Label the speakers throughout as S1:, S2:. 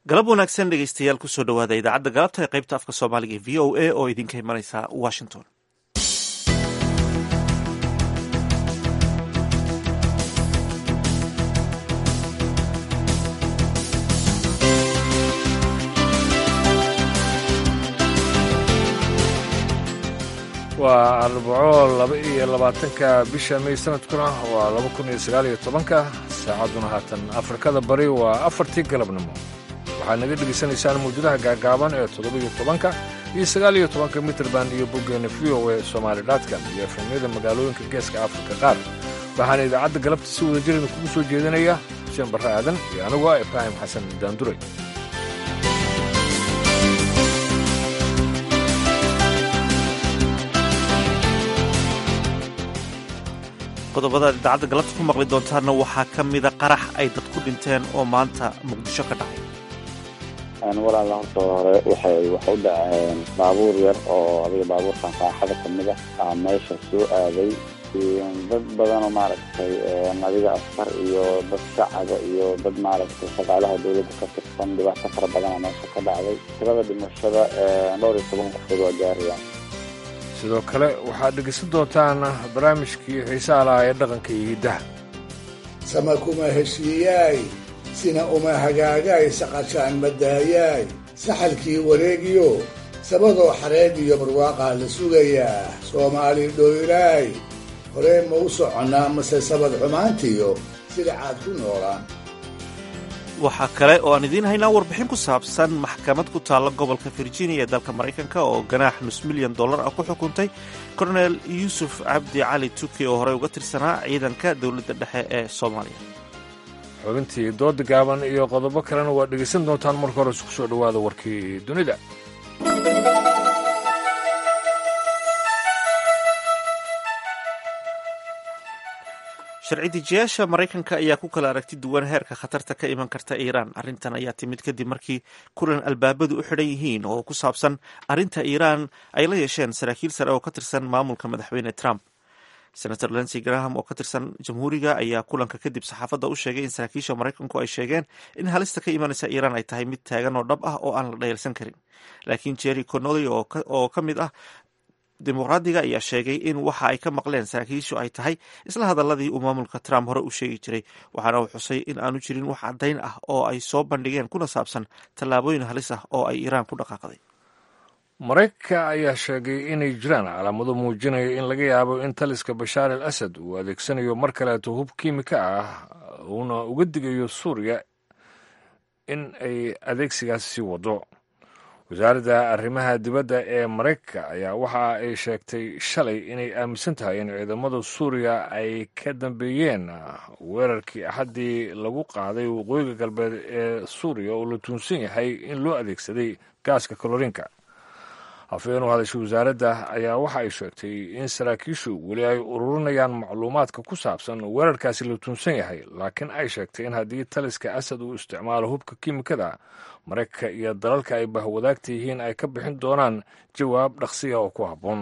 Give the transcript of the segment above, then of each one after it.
S1: galab wanaagsan dhegeystayaal kusoo dhawaada idaacadda galabta ee qaybta afka soomaaliga ee v o a oo idinka imanaysa washington
S2: waa arbaco laba iyo labaatanka bisha may sanadkuna waa laba kun iyo sagaal iyo tobanka saacadduna haatan afrikada bari waa afartii galabnimo waxaad naga dhegaysanaysaan mawjadaha gaagaaban ee toddoba-iyo tobanka iyo sagaal iyo tobanka mitrband iyo boggeena v o e somaali dhatcom iyo efemyada magaalooyinka geeska afrika qaar waxaana idaacadda galabta si wada jirida kugu soo jeedinaya xuseen barre aadan iyo anigu ah ibraahim xasan daanduray
S1: qodobada idaacadda galabta ku maqli doontaanna waxaa ka mida qarax ay dad ku dhinteen oo maanta muqdisho ka dhacay
S3: walaala horta hore waxay wax u dhaceen baabuur yar oo adiga baabuurkan raaxada kamid ah aa meesha soo aaday dad badanoo maaragtay adiga askar iyo dad shacaba iyo dad maaragtay shaqaalaha dawladda ka tirsan dhibaato fara badana meesha ka dhacday tirada dhimashada dhowr iyo toban qofood waa gaarayaan
S2: sidoo kale waxaad dhegaysan doontaan barnaamijkii xiisaha lahaa ee dhaqanka iyo hiddaha
S4: sama kuma heshiiyaay sina uma hagaagaay saqashaan madaayaay saxalkii wareegiyo sabadoo xareed iyo barwaaqaa la sugayaa soomaali dhoylaay horee ma u soconnaa mase sabad xumaantiyo sidacaad ku noolaan
S1: waxaa kale oo aan idiin haynaa warbixin ku saabsan maxkamad ku taalla gobolka virginia ee dalka maraykanka oo ganaax nus milyan dollar ah ku xukuntay kornel yuusuf cabdi cali tuki oo horey uga tirsanaa ciidanka dowladda dhexe ee soomaaliya
S2: xubintii dooda gaaban iyo qodobo kalena waad dhegaysan doontaan marka hore isku soo dhowaada warkii dunida
S1: sharci dejiyaasha maraykanka ayaa ku kala aragti duwan heerka khatarta ka iman karta iiraan arrintan ayaa timid kadib markii kulan albaabadu u xidhan yihiin oo ku saabsan arrinta iiraan ay la yeesheen saraakiil sare oo ka tirsan maamulka madaxweyne trump senator lency graham oo ka tirsan jamhuuriga ayaa kulanka kadib saxaafadda u sheegay in saraakiisha maraykanku ay sheegeen in halista ka imanaysa iiraan ay tahay mid taagan oo dhab ah oo aan la dhayalsan karin laakiin jerry connolly oo ka mid ah dimuqraadiga ayaa sheegay in waxa ay ka maqleen saraakiishu ay tahay isla hadaladii uu maamulka trump hore u sheegi jiray waxaana uu xusay in aanu jirin wax caddayn ah oo ay soo bandhigeen kuna saabsan tallaabooyin halis ah oo ay iiraan ku dhaqaaqday
S2: maraykanka ayaa sheegay inay jiraan calaamado muujinaya in laga yaabo in taliska bashaar al asad uu adeegsanayo mar kaleeto hub kiimika ah uuna uga digayo suuriya in ay adeegsigaas sii wado wasaaradda arrimaha dibadda ee maraykanka ayaa waxa ay sheegtay shalay inay aaminsan tahay in ciidamada suuriya ay ka dambeeyeen weerarkii axaddii lagu qaaday waqooyiga galbeed ee suuriya oo la tuunsan yahay in loo adeegsaday gaaska kaloriinka hafeen u hadashay wasaaradda ayaa waxa ay sheegtay in saraakiishu weli ay ururinayaan macluumaadka ku saabsan weerarkaasi la tuunsan yahay laakiin ay sheegtay in haddii taliska asad uu isticmaalo hubka kiimikada maraykanka iyo dalalka ay bahwadaagta yihiin ay ka bixin doonaan jawaab dhaqsiya oo ku habboon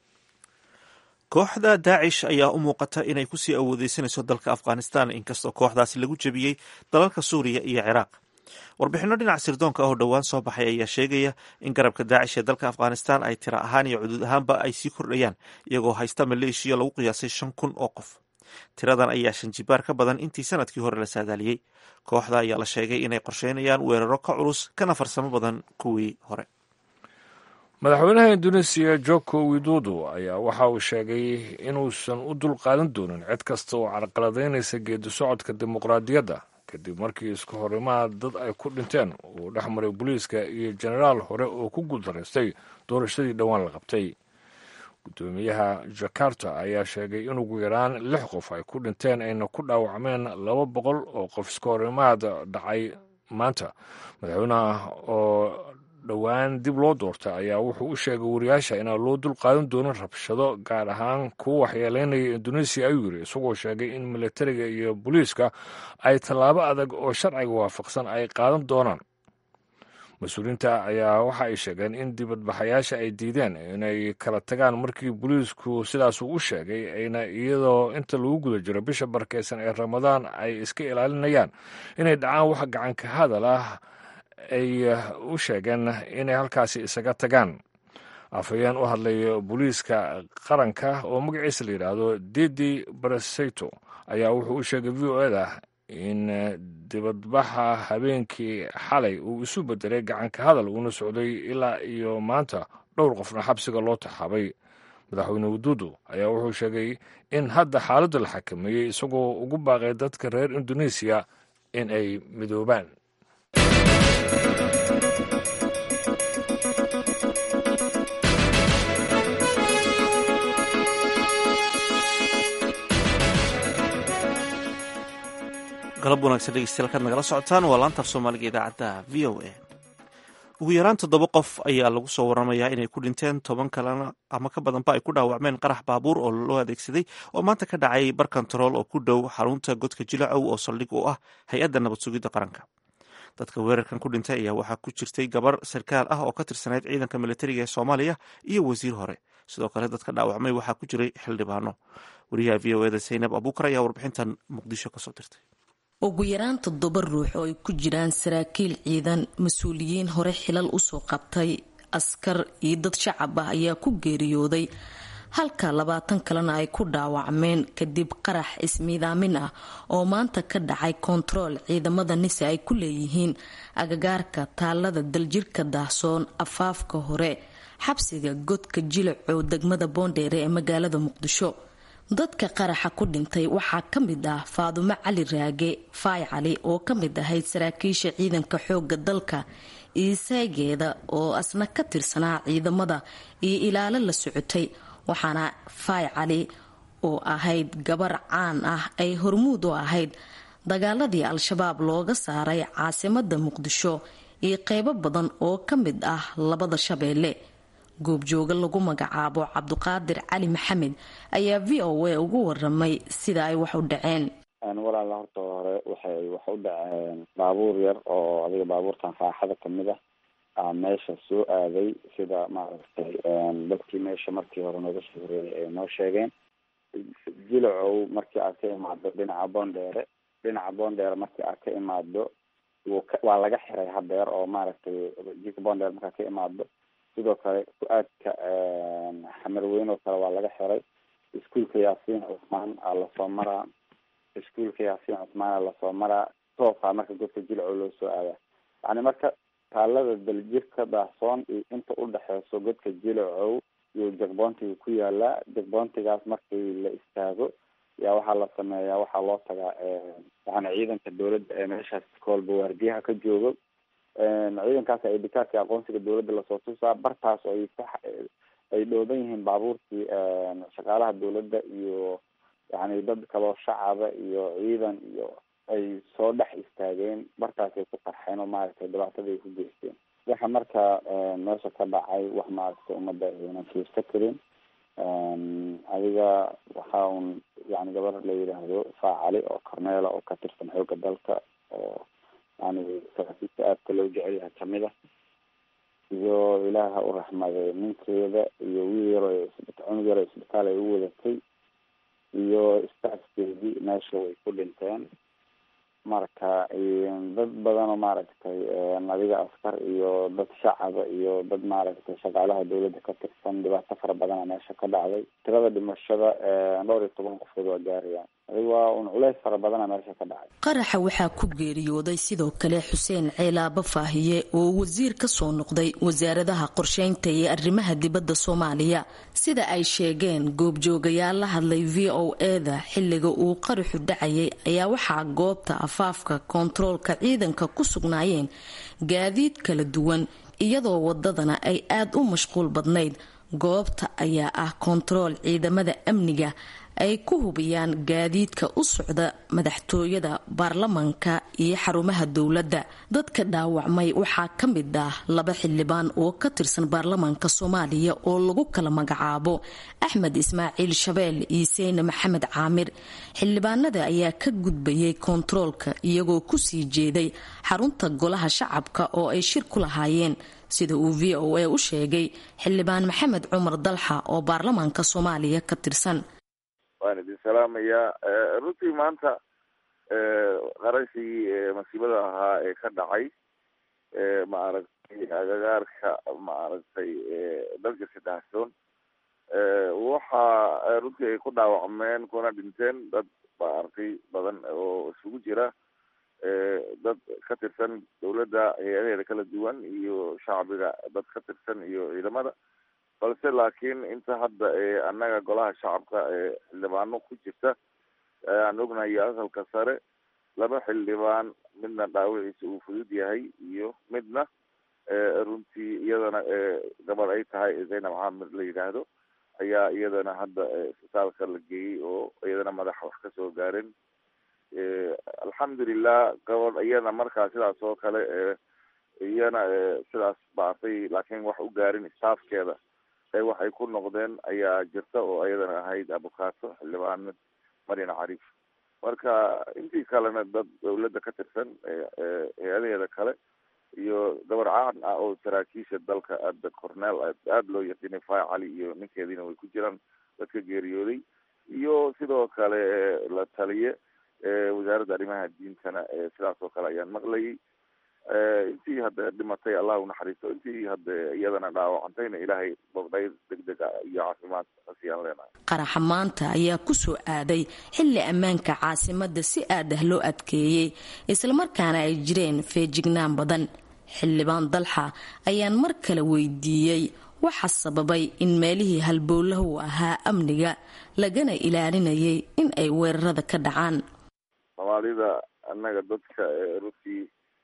S1: kooxda daacish ayaa u muuqata inay kusii awoodeysanayso dalka afghanistan inkastoo kooxdaasi lagu jebiyey dalalka suuriya iyo ciraaq warbixinno dhinac sirdoonka ah oo dhowaan soo baxay ayaa sheegaya in garabka daacish ee dalka afghanistan ay tira ahaan iyo cuduud ahaanba ay sii kordhayaan iyagoo haysta maleeshiya lagu qiyaasay shan kun oo qof tiradan ayaa shan jibaar ka badan intii sanadkii hore la saadaaliyey kooxda ayaa la sheegay inay qorsheynayaan weeraro ka culus kana farsamo badan kuwii hore
S2: madaxweynaha induneesiya joko widodo ayaa waxa uu sheegay inuusan u dul qaadan doonin cid kasta oo carqaladaynaysa geedi socodka dimuqraadiyadda kadib markii isku horimaha dad ay ku dhinteen uu dhex maray booliiska iyo jenaraal hore oo ku guuldaraystay doorashadii dhowaan la qabtay guddoomiyaha jakarta ayaa sheegay in ugu yaraan lix qof ay ku dhinteen ayna ku dhaawacmeen laba boqol oo qof iska horimaad dhacay maanta madaxweynaha oo dhowaan dib loo doorta ayaa wuxuu u sheegay wariyaasha inaan loo dul qaadan doonin rabshado gaar ahaan kuwa waxyeeleynaya induneesiya ayuu yiri isagoo sheegay in militariga iyo booliiska ay tallaabo adag oo sharciga waafaqsan ay qaadan doonaan mas-uuliyiinta ayaa waxa ay sheegeen in dibadbaxayaasha ay diideen inay kala tagaan markii booliisku sidaas uu u sheegay ayna iyadoo inta lagu guda jiro bisha barkeysan ee ramadaan ay iska ilaalinayaan inay dhacaan wax gacanka hadal ah ay u sheegeen inay halkaasi isaga tagaan afhayeen u hadlay booliiska qaranka oo magaciisa la yidhaahdo didi bareseto ayaa wuxuu u sheegay v o eda in dibadbaxa habeenkii xalay uu isu bedelay gacanka hadal uuna socday ilaa iyo maanta dhowr qofna xabsiga loo taxaabay madaxweyne waduudu ayaa wuxuu sheegay in hadda xaaladda la xakameeyey isagoo ugu baaqay dadka reer indonesiya in ay midoobaan
S1: galab wanaagsan dhegeystayaal kaad nagala socotaan waa laanta af soomaaliga idaacadda v o a ugu yaraan toddoba qof ayaa lagu soo waramayaa inay ku dhinteen toban kalena ama ka badanba ay ku dhaawacmeen qarax baabuur oo loo adeegsaday oo maanta ka dhacay bar kontarool oo ku dhow xarunta godka jilacow oo saldhig u ah hay-adda nabad sugidda qaranka dadka weerarkan ku dhintay ayaa waxaa ku jirtay gabar sarkaal ah oo ka tirsanayd ciidanka militariga ee soomaaliya iyo wasiir hore sidoo kale dadka dhaawacmay waxaa ku jiray xildhibaano wariyaha v o eda zaynab abuukar ayaa warbixintan muqdisho kasoo dirtay
S5: ugu yaraan toddoba ruux oo ay ku jiraan saraakiil ciidan mas-uuliyiin hore xilal usoo qabtay askar iyo dad shacab ah ayaa ku geeriyooday halka labaatan kalena ay ku dhaawacmeen kadib qarax ismiidaamin ah oo maanta ka dhacay kontarool ciidamada nise ay ku leeyihiin agagaarka taalada daljirka daahsoon afaafka hore xabsiga godka jilacow degmada boondheere ee magaalada muqdisho dadka qaraxa ku dhintay waxaa ka mid ah faadumo cali raage faay cali oo ka mid ahayd saraakiisha ciidanka xooga dalka iyo saygeeda oo asna ka tirsanaa ciidamada iyo ilaalo la socotay waxaana faay cali oo ahayd gabar caan ah ay hormuud u ahayd dagaaladii al-shabaab looga saaray caasimada muqdisho iyo qeybo badan oo ka mid ah labada shabeelle goobjooga lagu magacaabo cabduqaadir cali maxamed ayaa v o a ugu waramay sida ay wax u dhaceen
S3: walaala horta hore waxay wax u dhaceen baabuur yar oo adiga baabuurtan raaxada kamid ah aa meesha soo aaday sida maaragtay dadkii meesha markii hore nooga soo horeeyay ay noo sheegeen jilacow markii aad ka imaado dhinaca boondheere dhinaca boondheere markii aad ka imaado waa laga xiray hadeer oo maaragtay jika boondheere markaad ka imaado sidoo kale ku-aadka xamarweyn oo kale waa laga xiray iskuolka yaasiin cusmaan aa lasoo maraa iskuolka yaasiin cusmaan aa lasoo maraa toosaa marka godka jilcow loo soo aadaa yani marka taalada daljirka daahsoon iyo inta udhexeyso godka jilacow iyo jagboontiga ku yaalaa jagboontigaas markii la istaago yaa waxaa la sameeyaa waxaa loo tagaa yani ciidanka dowladda ee meeshaas koolba waardiyaha ka joogo ciidankaas ay dikaadka aqoonsiga dowladda lasoo tusaa bartaas ay ku ay dhooban yihiin baabuurkii shaqaalaha dowladda iyo yani dad kaloo shacaba iyo ciidan iyo ay soo dhex istaageen bartaasay ku qarxeen oo maaragtay dhibaatada ay ku geysteen waxa marka meesha ka dhacay wax maaragtay ummadda aynan fiirsa karin adiga waxa un yani gabar la yidhaahdo faacali oo corneela oo ka tirsan xooga dalka oo yani saraakiisha aadka loo jecel yahay kamid ah iyo ilaaha u raxmaday ninkeeda iyo wiil yaro cunug yaro isbitaal ay u wadatay iyo staafkeedii meesha way ku dhinteen marka dad badan oo maaragtay adiga askar iyo dad shacaba iyo dad maaragtay shaqaalaha dowladda ka tirsan dhibaato fara badana meesha ka dhacday tirada dhimashada dhowr iyo toban qofood waa gaarayaan adiga waa un culeys fara badana meesha ka dhacay
S5: qaraxa waxaa ku geeriyooday sidoo kale xuseen ceelaaba faahiye oo wasiir ka soo noqday wasaaradaha qorsheynta iyo arrimaha dibadda soomaaliya sida ay sheegeen goobjoogayaal la hadlay v o eda xilliga uu qaraxu dhacayay ayaa waxaa goobta afaafka koontaroolka ciidanka ku sugnaayeen gaadiid kala duwan iyadoo wadadana ay aada u mashquul badnayd goobta ayaa ah koontarool ciidamada amniga ay ku hubiyaan gaadiidka u socda madaxtooyada baarlamanka iyo xarumaha dowladda dadka dhaawacmay waxaa ka mid ah laba xildhibaan oo ka tirsan baarlamanka soomaaliya oo lagu kala magacaabo axmed ismaaciil shabeel iyo seyne maxamed caamir xildhibaanada ayaa ka gudbayay koontaroolka iyagoo kusii jeeday xarunta golaha shacabka oo ay shir ku lahaayeen sida uu v o a u sheegay xildhibaan maxamed cumar dalxa oo baarlamaanka soomaaliya ka tirsan
S6: waan idin salaamayaa runtii maanta qarashii masiibada ahaa ee ka dhacay maaragtay agagaarka maaragtay dalka sadahsoon waxa runtii ay ku dhaawacmeen kuna dhinteen dad maaragtay badan oo isugu jira dad ka tirsan dawladda hay-adaheeda kala duwan iyo shacbiga dad ka tirsan iyo ciidamada balse laakiin inta hadda annaga golaha shacabka xildhibaano ku jirta aan ognahay aqalka sare laba xildhibaan midna dhaawiciisa uu fudud yahay iyo midna runtii iyadana gabadh ay tahay zaynab xaamir la yidhaahdo ayaa iyadana hadda isbitaalka la geeyey oo iyadana madaxa wax kasoo gaaren alxamdulilah gabadh iyana markaa sidaas oo kale iyana sidaas baatay laakiin wax u gaarin staafkeeda ee waxay ku noqdeen ayaa jirta oo iyadana ahayd abukaato xildhibaan marian cariif marka intii kalena dad dawladda ka tirsan hay-adaheeda kale iyo gabar caan ah oo saraakiisha dalka aada corneel aada loo yaqiinay fay cali iyo ninkeediina way ku jiraan dadka geeriyooday iyo sidoo kale la taliye wasaaradda arrimaha diintana sidaas oo kale ayaan maqlayay intii hadda dhimatay allah unaxariisto intii hadda iyadana dhaawacantayna ilaahay bogdhay degdeg iyo caafimaad asiyaan leenahay
S5: qaraxa maanta ayaa ku soo aaday xilli ammaanka caasimadda si aad ah loo adkeeyey islamarkaana ay jireen feejignaan badan xildhibaan dalxa ayaan mar kale weydiiyey waxa sababay in meelihii halbowlahu ahaa amniga lagana ilaalinayay in ay weerarada ka dhacaan
S6: soomaalida annaga dadka runtii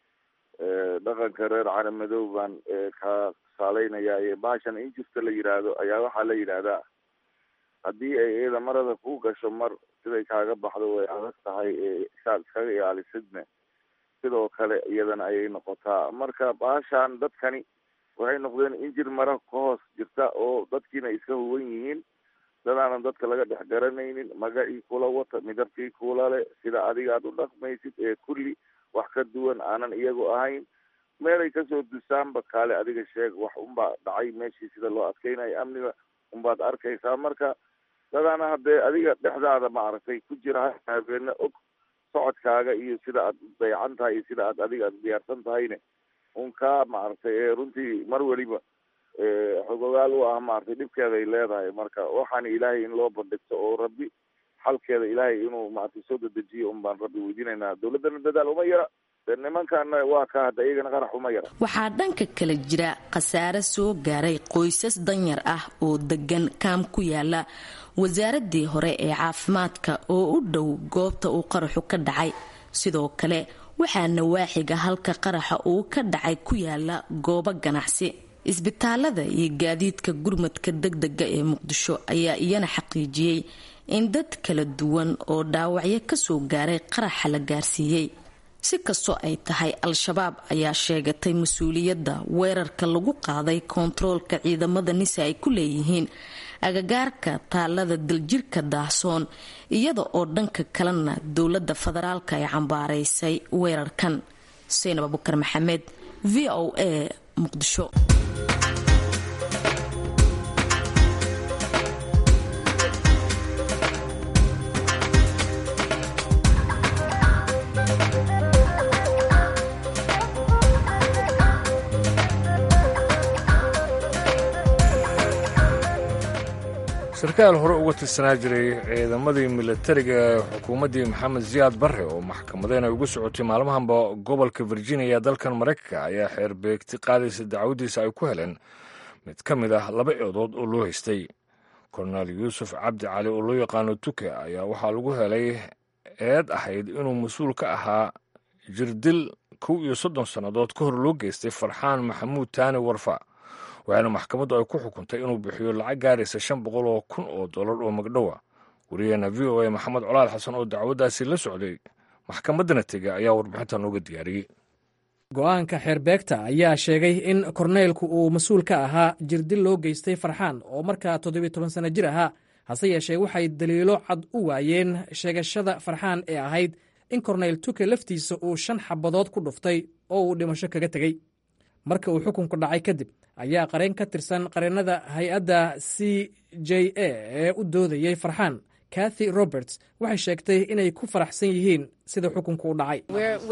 S6: dhaqanka reer caramadoow baan ka saaleynaya baashan injirta la yidhaahdo ayaa waxaa la yidhaahdaa haddii ay iyada marada ku gasho mar siday kaaga baxdo way adag tahay saad iskaga ilaalisidne sidoo kale iyadana ayay noqotaa marka baashan dadkani waxay noqdeen injir mara ka hoos jirta oo dadkiina iska huwan yihiin dadaanan dadka laga dhex garanaynin magacii kula wata midabkii kula le sida adiga aad u dhaqmaysid ee kulli wax ka duwan aanan iyagu ahayn meelay kasoo dusaanba kaale adiga sheeg wax unbaa dhacay meeshii sida loo adkeynayo amniga unbaad arkaysaa marka dadaana haddee adiga dhexdaada maaragtay ku jira habeena og socodkaaga iyo sida aad dayacan tahay iyo sida aad adiga aad diyaarsan tahayne un kaa maaragtay runtii mar weliba xogogaal u ah maaragtay dhibkeeda ay leedahay marka waxaana ilaahay in loo bandhigto oo rabbi xalkeeda ilaahay inuu maaragtay soo dedejiyo un baan rabbi weydiinaynaa dawladdana dadaal uma yara nimankana waa ka hadda iyagana qarax uma yara
S5: waxaa dhanka kale jira khasaare soo gaaray qoysas danyar ah oo degan kaam ku yaala wasaaradii hore ee caafimaadka oo u dhow goobta uu qaraxu ka dhacay sidoo kale waxaa nawaaxiga halka qaraxa uu ka dhacay ku yaala goobo ganacsi isbitaalada iyo gaadiidka gurmadka degdega ee muqdisho ayaa iyana xaqiijiyey in dad kala duwan oo dhaawacyo kasoo gaaray qaraxa la gaarsiiyey si kastoo ay tahay al-shabaab ayaa sheegatay mas-uuliyadda weerarka lagu qaaday koontaroolka ciidamada nisa ay ku leeyihiin agagaarka taalada daljirka daahsoon iyada oo dhanka kalena dowladda federaalka ay cambaaraysay weerarkan xuseen abubakar maxamed v o a muqdisho
S2: sarkaal hore uga tirsanaa jiray ciidamadii milatariga ee xukuumaddii maxamed siyaad barre oo maxkamadeen ay ugu socotay maalmahanba gobolka virginia dalkan maraykanka ayaa xeer beegti qaadaysa dacwadiisa ay ku heleen mid ka mid ah laba eedood oo loo haystay kornel yuusuf cabdi cali oo loo yaqaano tuke ayaa waxaa lagu helay eed ahayd inuu mas-uul ka ahaa jirdil kow iyo soddon sannadood ka hor loo geystay farxaan maxamuud taani warfa waxaana maxkamaddu ay ku xukuntay inuu bixiyo lacag gaaraysa shan boqol oo kun oo dollar oo magdhowa wariyaheena v o a maxamed colaal xasan oo dacwaddaasi la socday maxkamaddana tegay ayaa warbixinta nooga diyaariyey
S7: go-aanka xeerbeegta ayaa sheegay in korneylku uu mas-uul ka ahaa jirdil loo geystay farxaan oo markaa toddobiyo toban sanno jir ahaa hase yeeshee waxay daliilo cad u waayeen sheegashada farxaan ee ahayd in korneyl tuke laftiisa uu shan xabadood ku dhuftay oo uu dhimasho kaga tegey marka uu xukunku dhacay kadib ayaa qareen ka tirsan qareennada hay-adda c j a ee u doodayey farxaan kathy roberts waxay sheegtay inay ku faraxsan yihiin sida xukunku u dhacay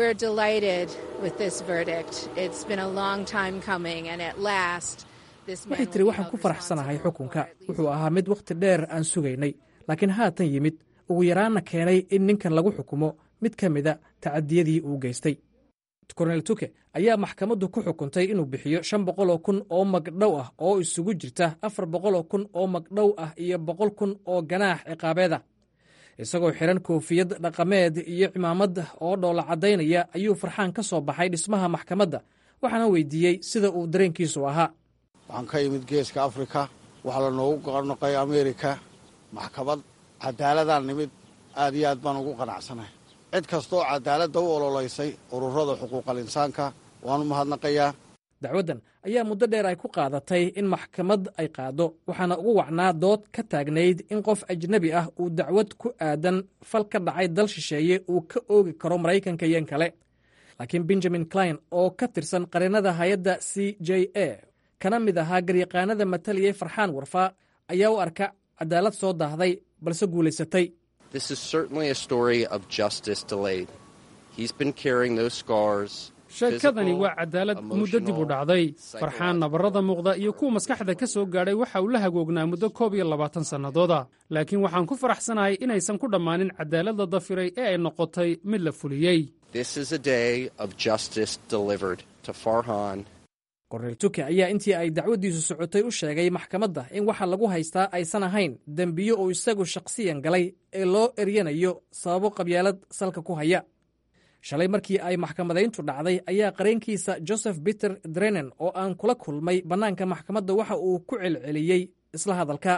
S7: waxay tiri waxaan ku faraxsanahay xukunka wuxuu ahaa mid wakhti dheer aan sugaynay laakiin haatan yimid ugu yaraanna keenay in ninkan lagu xukumo mid ka mida tacadiyadii uu geystay kornel tuke ayaa maxkamaddu ku xukuntay inuu bixiyo shan boqoloo kun oo magdhow ah oo isugu jirta afar boqoloo kun oo magdhow ah iyo boqol kun oo ganaax ciqaabeed ah isagoo xidhan koofiyad dhaqameed iyo cimaamad oo dhoola caddaynaya ayuu farxaan ka soo baxay dhismaha maxkamadda waxaana weydiiyey sida uu dareenkiisu ahaa
S8: waxaan ka imid geeska afrika waxaa la noogu qarnoqay ameerika maxkamad cadaaladaan nimid aad iyo aad baan ugu qanacsanahay cid kastooo cadaaladda u ololaysay ururada xuquuqal insaanka waanu mahadnaqayaa
S7: dacwaddan ayaa muddo dheer ay ku qaadatay in maxkamad ay qaado waxaana ugu wacnaa dood ka taagnayd in qof ajnebi ah uu dacwad ku aadan fal ka dhacay dal shisheeye uu ka oogi karo maraykanka iyo in kale laakiin benjamin klein oo ka tirsan qareennada hay-adda c j a kana mid ahaa garyaqaanada mataliyey farxaan warfaa ayaa u arka cadaalad soo daahday balse guulaysatay
S9: sheekadani waa cadaalad muddo dib u dhacday farxaan nabarrada muuqda iyo kuwa maskaxda ka soo gaadhay waxa uu la hagoognaa muddo koob iyo labaatan sannadooda laakiin waxaan ku faraxsanahay inaysan ku dhammaanin cadaaladda dafiray ee ay noqotay mid la fuliyey
S7: kornel tuke ayaa intii ay dacwaddiisu socotay u sheegay maxkamadda in waxa lagu haystaa aysan ahayn dembiyo uu isagu shakhsiyan galay ee loo eryanayo sababo qabyaalad salka ku haya shalay markii ay maxkamadayntu dhacday ayaa qareenkiisa joseph peter drenen oo aan kula kulmay bannaanka maxkamadda waxa uu ku celceliyey isla hadalka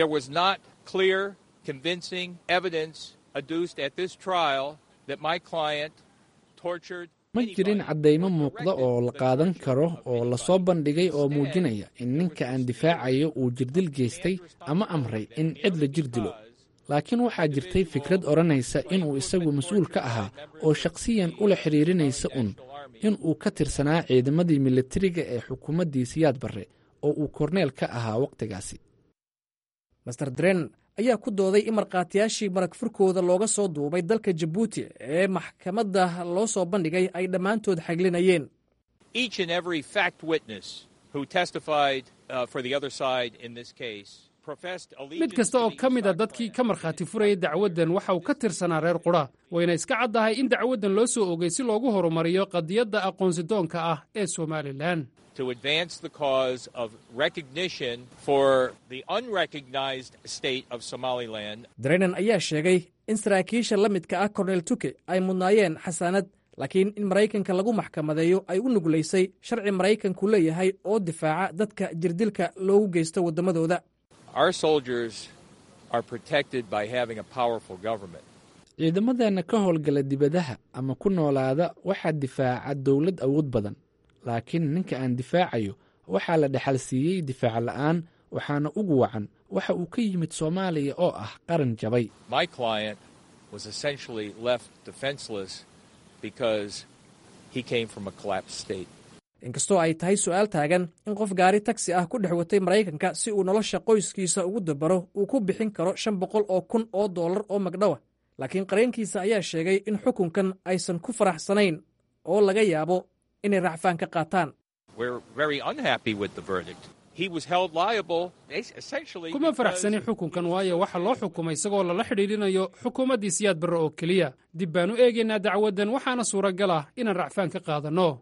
S10: ma jirin caddaymo muuqda oo la qaadan karo oo lasoo bandhigay oo muujinaya in ninka aan difaacayo uu jirdil geystay ama amray in cid la jir dilo laakiin waxaa jirtay fikrad odhanaysa inuu isagu mas-uul ka ahaa oo shakhsiyan ula xidhiirinaysa un in uu ka tirsanaa ciidamadii militariga ee xukuumaddii siyaad barre oo uu korneel ka ahaa wakhtigaasi
S7: master dren ayaa ku dooday in markhaatiyaashii marag furkooda looga soo duubay dalka jabuuti ee maxkamadda loo soo bandhigay ay dhammaantood xaglinayeen
S9: mid kasta oo ka mid a dadkii ka markhaati furayay dacwaddan waxa uu ka tirsanaa reer qudha wayna iska caddahay in dacwaddan loo soo ogay si loogu horumariyo qadiyadda aqoonsidoonka ah ee somalilan
S7: drenen ayaa sheegay in saraakiisha la midka ah kornel tuke ay mudnaayeen xasaanad laakiin in maraykanka lagu maxkamadeeyo ay u nuglaysay sharci maraykanku leeyahay oo difaaca dadka jirdilka loogu geysto waddamadooda
S10: ciidamadeenna ka howlgala dibadaha ama ku noolaada waxaa difaaca dowlad awood badan laakiin ninka aan difaacayo waxaa la dhexal siiyey difaac la'aan waxaana ugu wacan waxa uu ka yimid soomaaliya oo ah qaran jabay
S7: inkastoo ay tahay su'aal taagan in qof gaari tagsi ah ku dhex watay maraykanka si uu nolosha qoyskiisa ugu dabaro uu ku bixin karo shan boqol oo kun oo dollar oo magdhowa laakiin qareenkiisa ayaa sheegay in xukunkan aysan ku faraxsanayn oo laga yaabo inay racfaan ka qaataan
S9: kuma faraxsanin xukunkan waayo waxa loo xukumay isagoo lala xidhiidhinayo xukuumaddii siyaad barre oo keliya dib baan u eegaynaa dacwaddan waxaana suuragal ah inaan racfaan ka qaadanno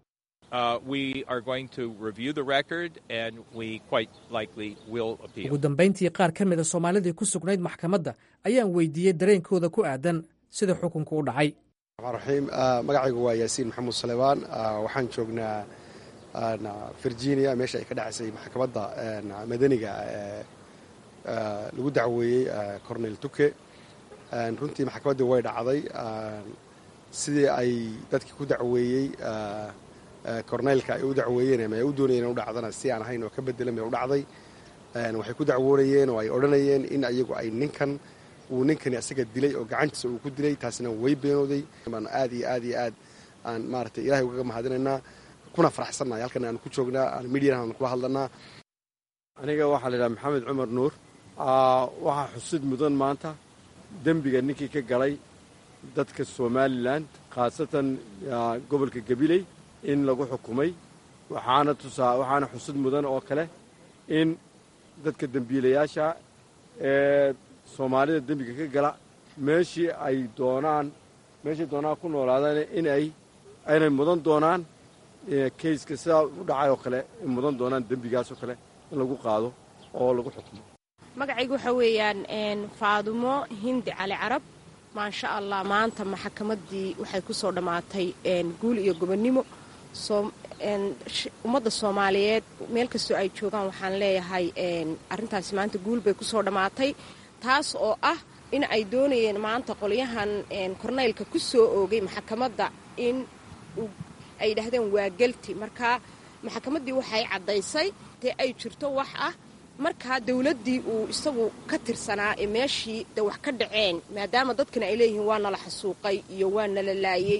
S7: ugu dambayntii qaar ka mida soomaalidii ku sugnayd maxkamadda ayaan weydiiyey dareenkooda ku aadan sida xukunku u dhacay
S11: raxiim magacaygu waa yaasiin maxamuud salebaan waxaan joognaa virginia meesha ay ka dhacaysay maxkamadda madaniga ee lagu dacweeyey cornel tuke runtii maxkamaddii way dhacday sidii ay dadkii ku dacweeyey corneylka ay u dacweeyeen ama ay u doonayeen u dhacdana si aan ahayn oo ka bedelan bay u dhacday waxay ku dacwoonayeen oo ay odhanayeen in ayagu ay ninkan uu ninkani asaga dilay oo gacantiisa uu ku dilay taasina way beenooday baan aad iyo aad iyo aad aan maaragtay ilahay ugaga mahadinaynaa kuna faraxsannahay halkan aan ku joognaa aan midiyan aan kula hadlanaa
S12: aniga waxaa la yidhaha maxamed cumar nuur waxaa xusid mudan maanta
S11: dembiga ninkii ka galay dadka somalilan khaasatan gobolka gabiley in lagu xukumay waxaana tusaa waxaana xusud mudan oo kale in dadka dembiilayaasha ee soomaalida dembiga ka gala meeshii ay doonaan meeshay doonaan ku noolaadaan in ay aynay mudan doonaan kayska sidaa u dhacay oo kale in mudan doonaan dembigaasoo kale in lagu qaado oo lagu xukumo
S12: magacaygu waxaa weeyaan faadumo hindi cali carab maasha allah maanta maxkamaddii waxay ku soo dhammaatay guul iyo gobonnimo ummadda soomaaliyeed meel kastoo ay joogaan waxaan leeyahay arrintaasi maanta guul bay ku soo dhammaatay taas oo ah in ay doonayeen maanta qolyahan korneylka ku soo oogay maxkamadda in ay yidhaahdeen waa gelti marka maxkamaddii waxay caddaysay dee ay jirto wax ah markaa dowladdii uu isagu ka tirsanaa ee meeshii de wax ka dhaceen maadaama dadkana ay leeyihiin waa nala xasuuqay iyo waa nala laayey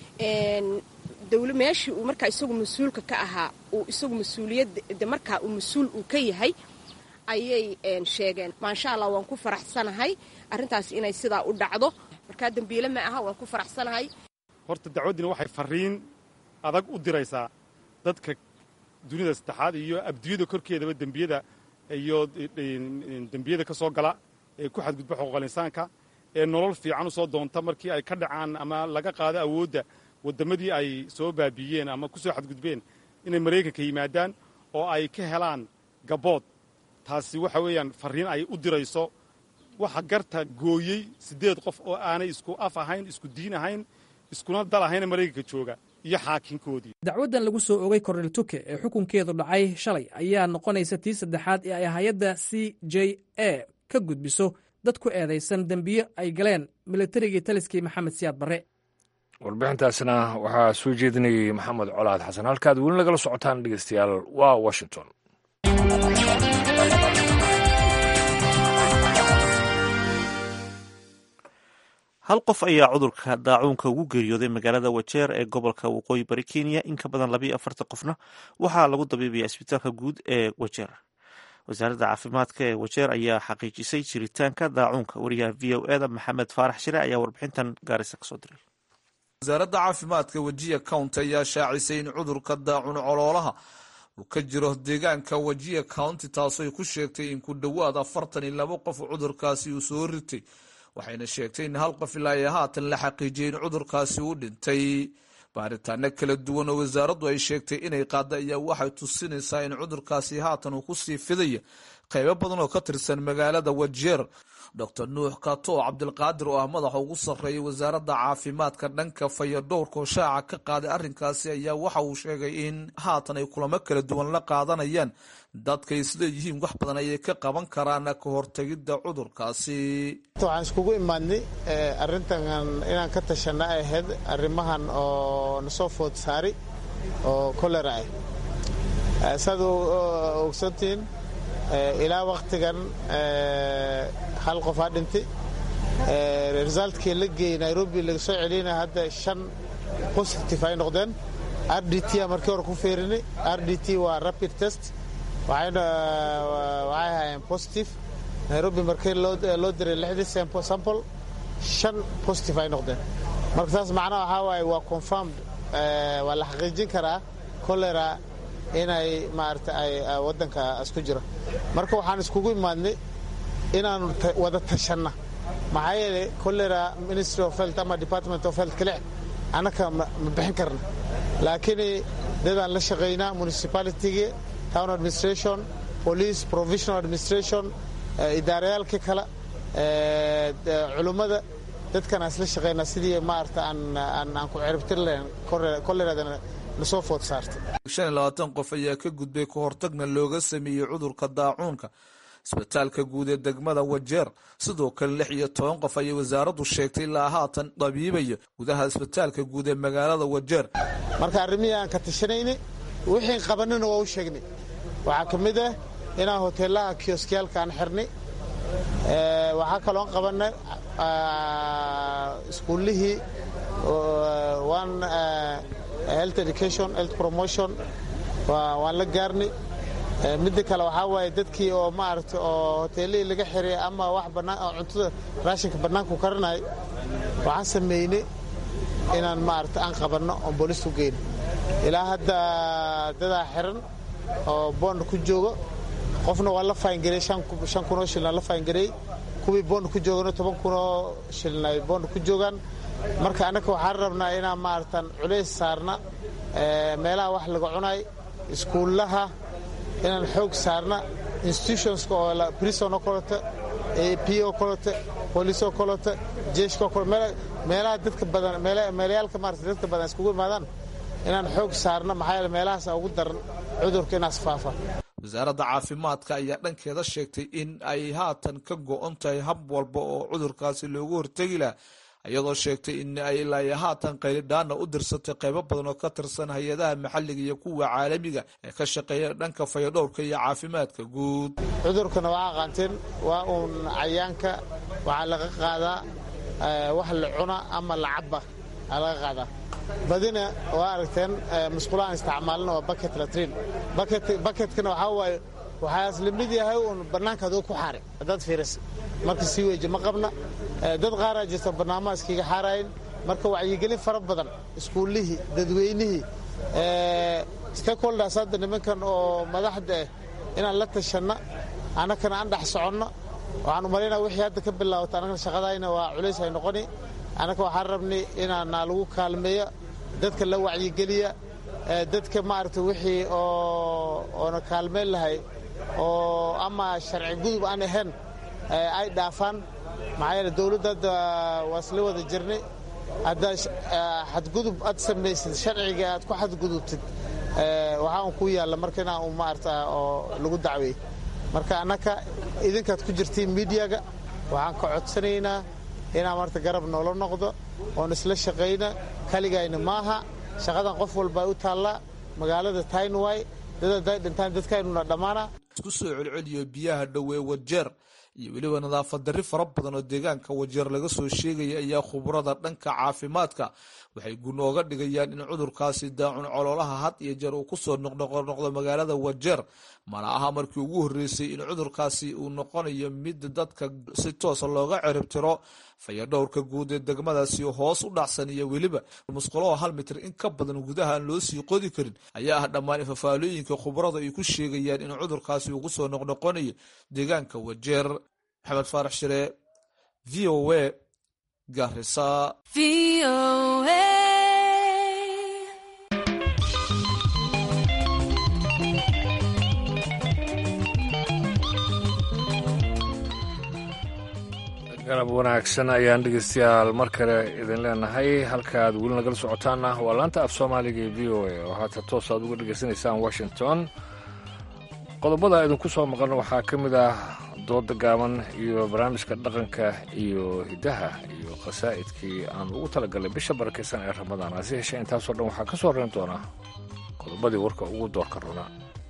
S12: meeshii uu markaa isagu mas-uulka ka ahaa uu isagu mas-uuliyadda markaa uu mas-uul uu ka yahay ayay sheegeen maasha allah waan ku faraxsanahay arrintaas inay sidaa u dhacdo markaa dembiile ma aha waan ku faraxsanahay
S13: horta dacwaddina waxay farriin adag u diraysaa dadka dunida saddexaad iyo abdiyada korkeedaba dembiyada iyo dembiyada ka soo gala ee ku xadgudba xuquuqal insaanka ee nolol fiican u soo doonta markii ay ka dhacaan ama laga qaado awoodda waddamadii ay soo baabiiyeen ama ku soo xadgudbeen inay maraykanka yimaadaan oo ay ka helaan gabood taasi waxa weeyaan farriin ay u dirayso waxa garta gooyey siddeed qof oo aanay isku af ahayn isku diin ahayn iskuna dal ahayna maraykanka jooga iyo xaakinkoodii
S7: dacwaddan lagu soo ogay kornel tuke ee xukunkeedu dhacay shalay ayaa noqonaysa tii saddexaad ee ay hay-adda c j a ka gudbiso dad ku eedaysan dembiyo ay galeen militarigii taliskii maxamed siyaad barre
S2: warbixintaasna waxaa soo jeedinayay maxamed colaad xasan halkaad weli nagala socotaan dhegeystayaal waa washington
S1: hal qof ayaa cudurka daacuunka ugu geeriyooday magaalada wajeer ee gobolka waqooyi bari kenya in ka badan labayo afartan qofna waxaa lagu dabiibaya isbitaalka guud ee wajeer wasaaradda caafimaadka ee wajeer ayaa xaqiijisay jiritaanka daacuunka wariyaha v o eda maxamed faarax shire ayaa warbixintan gaarisa kasoo diray
S14: wasaaradda caafimaadka wajiya county ayaa shaacisay in cudurka daacun coloolaha uu ka jiro deegaanka wajiya county taasoo ay ku sheegtay in ku dhowaad afartan iyo labo qof cudurkaasi uu soo ritay waxayna sheegtay in hal qof ilaa iyo haatan la xaqiijiyay in cudurkaasi uu dhintay baaritaano kala duwan oo wasaaraddu ay sheegtay inay qaada ayaa waxay tusinaysaa in cudurkaasi haatan uu kusii fidaya qaybo badan oo ka tirsan magaalada wajeer doctor nuux kato cabdilqaadir oo ah madaxa ugu sarreeyay wasaaradda caafimaadka dhanka fayadhowrka oo shaaca ka qaaday arrinkaasi ayaa waxa uu sheegay in haatan ay kulamo kala duwan la qaadanayaan dadka isleeyihiin wax badan ayay ka qaban karaan ka hortegidda cudurkaasi
S15: waxaan iskugu imaadnay arrintan inaan ka tashana ay ahayd arrimahan oo nasoo food saari oo kolera ah saad ogsantihiin ilaa waktigan hal qof aa dhintay resultkii la geeyey nairobi laga soo celina hadda shan positive ay noqdeen r d t a markii hore ku feerinay r d t waa rapid test waxayna waxay ahaayeen positive nairobi markii loo diray lixdii sample shan positive ay noqdeen marka taas macnaha waxaa waaye waa confirmed waa la xaqiijin karaa cholera inay maarata ay waddanka isku jiro marka waxaan iskugu imaadnay inaanu wada tashanna maxaa yeelay cholera ministry of health ama department of health kale annaka ma bixin karna laakiin dadaan la shaqaynaa municipalitygii town administration police provisional administration idaarayaalkii kale culummada dadkan aan isla shaqaynaa sidii maarata aan ku ciribtir lahayn choleradana nasoo food saartay
S14: shan iyo labaatan qof ayaa ka gudbay ka hortagna looga sameeyey cudurka daacuunka isbitaalka guud ee degmada wajeer sidoo kale lix iyo toban qof ayay wasaaraddu sheegtay ilaa haatan dabiibaya gudaha isbitaalka guud ee magaalada wajeer
S15: marka arrimihii aan ka tashanayni wixii qabanina waa u sheegnay waxaa ka mid ah inaan hoteelaha kioskiyaalka aan xirnay waxaa kaloon qabanay iskuullihii one health education health promotion waan la gaarnay midda kale waxaa waaye dadkii oo maaragta oo hoteelihii laga xiray ama wax bannaan oo cuntada raashinka bannaanku karanay waxaan sameynay inaan maaragta aan qabanno oon boolistu geyno ilaa hadda dadaa xiran oo boond ku joogo qofna waa la faangarey shan kunoo shilin la faangarey kuwii boond ku joogana toban kunoo shilin ay boond ku joogaan marka annaka waxaan rabnaa inaan maaragtaan culays saarna meelaha wax laga cunay iskuullaha inaan xoog saarna institutionska oo prison oo kaleto ap oo kaleto boolice oo kaleto jeeshka oo kaleto meelaha dadka badan meelayaalka maarata dadka badan iskugu imaadaan inaan xoog saarna maxaa yeele meelahaasa ugu daran cudurka inaas faafa
S14: wasaaradda caafimaadka ayaa dhankeeda sheegtay in ay haatan ka go-on tahay hab walba oo cudurkaasi loogu hortegi laha iyadoo sheegtay in ay ilaa haatan qaylidhaana u dirsatay qaybo badan oo ka tirsan hay-adaha maxalliga iyo kuwa caalamiga ee ka shaqeeya dhanka fayadhowrka iyo caafimaadka guud
S15: cudurkana waa aqaanteen waa uun cayaanka waxaa laga qaadaa wax la cuna ama la caba aa laga qaadaa badina waa aragteen musqulahaan isticmaalna waa baket latrin baketkana waxaa waaye waxaas la mid yahay uun bannaanka adoo ku xaari haddaad fiirisa marka sii weeji ma qabna dad qaaraa jirta barnaamaha iskiga xaarayn marka wacyigelin fara badan iskuullihii dadweynihii stakeholders hadda nimankan oo madaxda ah inaan la tashanna annakana aan dhex soconno waxaan umalaynaa wixii hadda ka bilaawata annagana shaqadayna waa culays ay noqoni annaka waxaan rabnay inaana lagu kaalmeeya dadka la wacyigeliya dadka maaragta wixii oona kaalmeyn lahay oo ama sharci gudub aan ahayn ay dhaafaan maxaa yeele dowladda hadda waa isla wada jirnay haddaa xadgudub aad samaysid sharciga aad ku xadgudubtid waxaa un ku yaalla marka inaa un maarata oo lagu dacweey marka annaka idinkaad ku jirtiin miidiyaga waxaan ka codsanaynaa inaa marta garab noola noqdo oon isla shaqayna kaligayna maaha shaqadan qof walba u taallaa magaalada taynway dad hadday dhintaan dadkaynuna dhammaana
S14: isku soo celceliyo biyaha dhowee wajeer iyo weliba nadaafad darri fara badan oo deegaanka wajeer laga soo sheegaya ayaa khubrada dhanka caafimaadka waxay gunooga dhigayaan in cudurkaasi daacun coloolaha had iyo jeer uu kusoo noqnoqnoqdo magaalada wajeer mana aha markii ugu horreysay in cudurkaasi uu noqonayo mid dadka si toosa looga ciribtiro fayadhowrka guud ee degmadaasi hoos u dhacsan iyo weliba musqulaho hal mitir in ka badan gudaha aan loo sii qodi karin ayaa ah dhammaan fafaalooyinka khubrada ay ku sheegayaan in cudurkaasi uu kusoo noqnoqonayo deegaanka wajeer maxamed faarax shire v o a garisa
S2: galab wanaagsan ayaan dhegeystayaal mar kale idin leenahay halka aad weli nagala socotaana waa laanta af soomaaliga ee v o a oo haata toos aad uga dhegeysanaysaan washington qodobada idinku soo maqan waxaa ka mid ah dooda gaaban iyo barnaamijka dhaqanka iyo hiddaha iyo khasaa'idkii aan ugu talagalay bisha barakaysan ee ramadaan hase yeeshee intaasoo dhan waxaa ka soo reyn doona qodobadii warka ugu doorka runa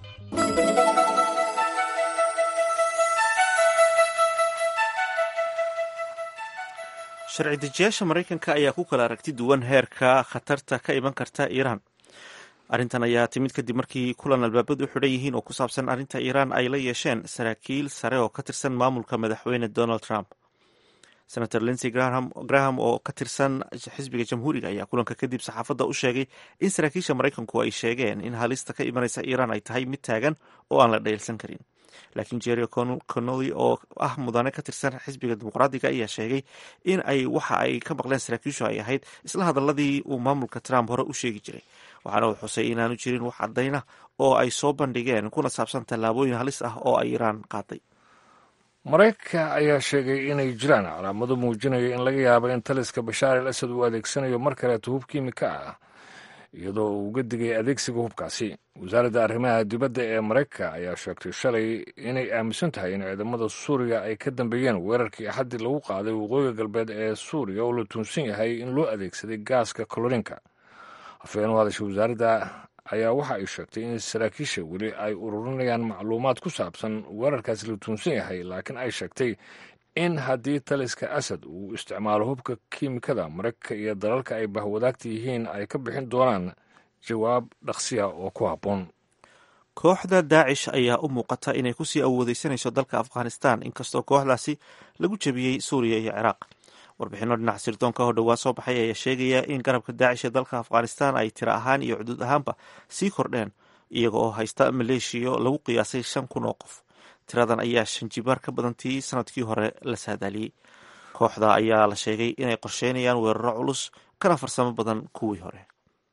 S1: sharci dejiyaasha maraykanka ayaa ku kala aragti duwan heerka khatarta ka iman karta iiraan arrintan ayaa timid kadib markii kulan albaabadu u xidhan yihiin oo ku saabsan arrinta iiraan ay la yeesheen saraakiil sare oo ka tirsan maamulka madaxweyne donald trump senator linsey graham oo ka tirsan xisbiga jamhuuriga ayaa kulanka kadib saxaafadda u sheegay in saraakiisha maraykanku ay sheegeen in halista ka imanaysa iiraan ay tahay mid taagan oo aan la dheelsan karin laakiin jerry connolly oo ah mudane ka tirsan xisbiga dimuqraadiga ayaa sheegay in ay waxa ay ka maqleen saraakiishu ay ahayd isla hadaladii uu maamulka trump hore u sheegi jiray waxaana uu xusay inaanu jirin wax cadayna oo ay soo bandhigeen kuna saabsan tallaabooyin halis ah oo ay iiraan qaaday
S2: maraykanka ayaa sheegay inay jiraan calaamado muujinaya in laga yaabo in taliska bashaar al asad uu adeegsanayo mar kaleeto hub kiimika ah iyadoo uu uga digay adeegsiga hubkaasi wasaaradda arrimaha dibadda ee maraykanka ayaa sheegtay shalay inay aaminsan tahay in ciidamada suuriya ay ka dambeeyeen weerarkii axaddii lagu qaaday waqooyiga galbeed ee suuriya oo la tuunsan yahay in loo adeegsaday gaaska kolorinka afhayeen u hadasha wasaaradda ayaa waxa ay sheegtay in saraakiisha weli ay ururinayaan macluumaad ku saabsan weerarkaasi la tuunsan yahay laakiin ay sheegtay in haddii taliska asad uu isticmaalo hubka kiimikada maraykanka iyo dalalka ay bahwadaagta yihiin ay ka bixin doonaan jawaab dhaqsiya oo ku habboon
S1: kooxda daacish ayaa u muuqata inay kusii awoodeysanayso dalka afghanistan inkastoo kooxdaasi lagu jebiyey suuriya iyo ciraaq warbixino dhinaca sirdoonka oo dhowaa soo baxay ayaa sheegaya in garabka daacish ee dalka afghanistan ay tiro ahaan iyo xuduud ahaanba sii kordheen iyaga oo haysta maleeshiyo lagu qiyaasay shan kun oo qof tiradan ayaa shan jibaar ka badantii sanadkii hore la saadaaliyey kooxda ayaa la sheegay inay qorsheynayaan weeraro culus kana farsamo badan kuwii hore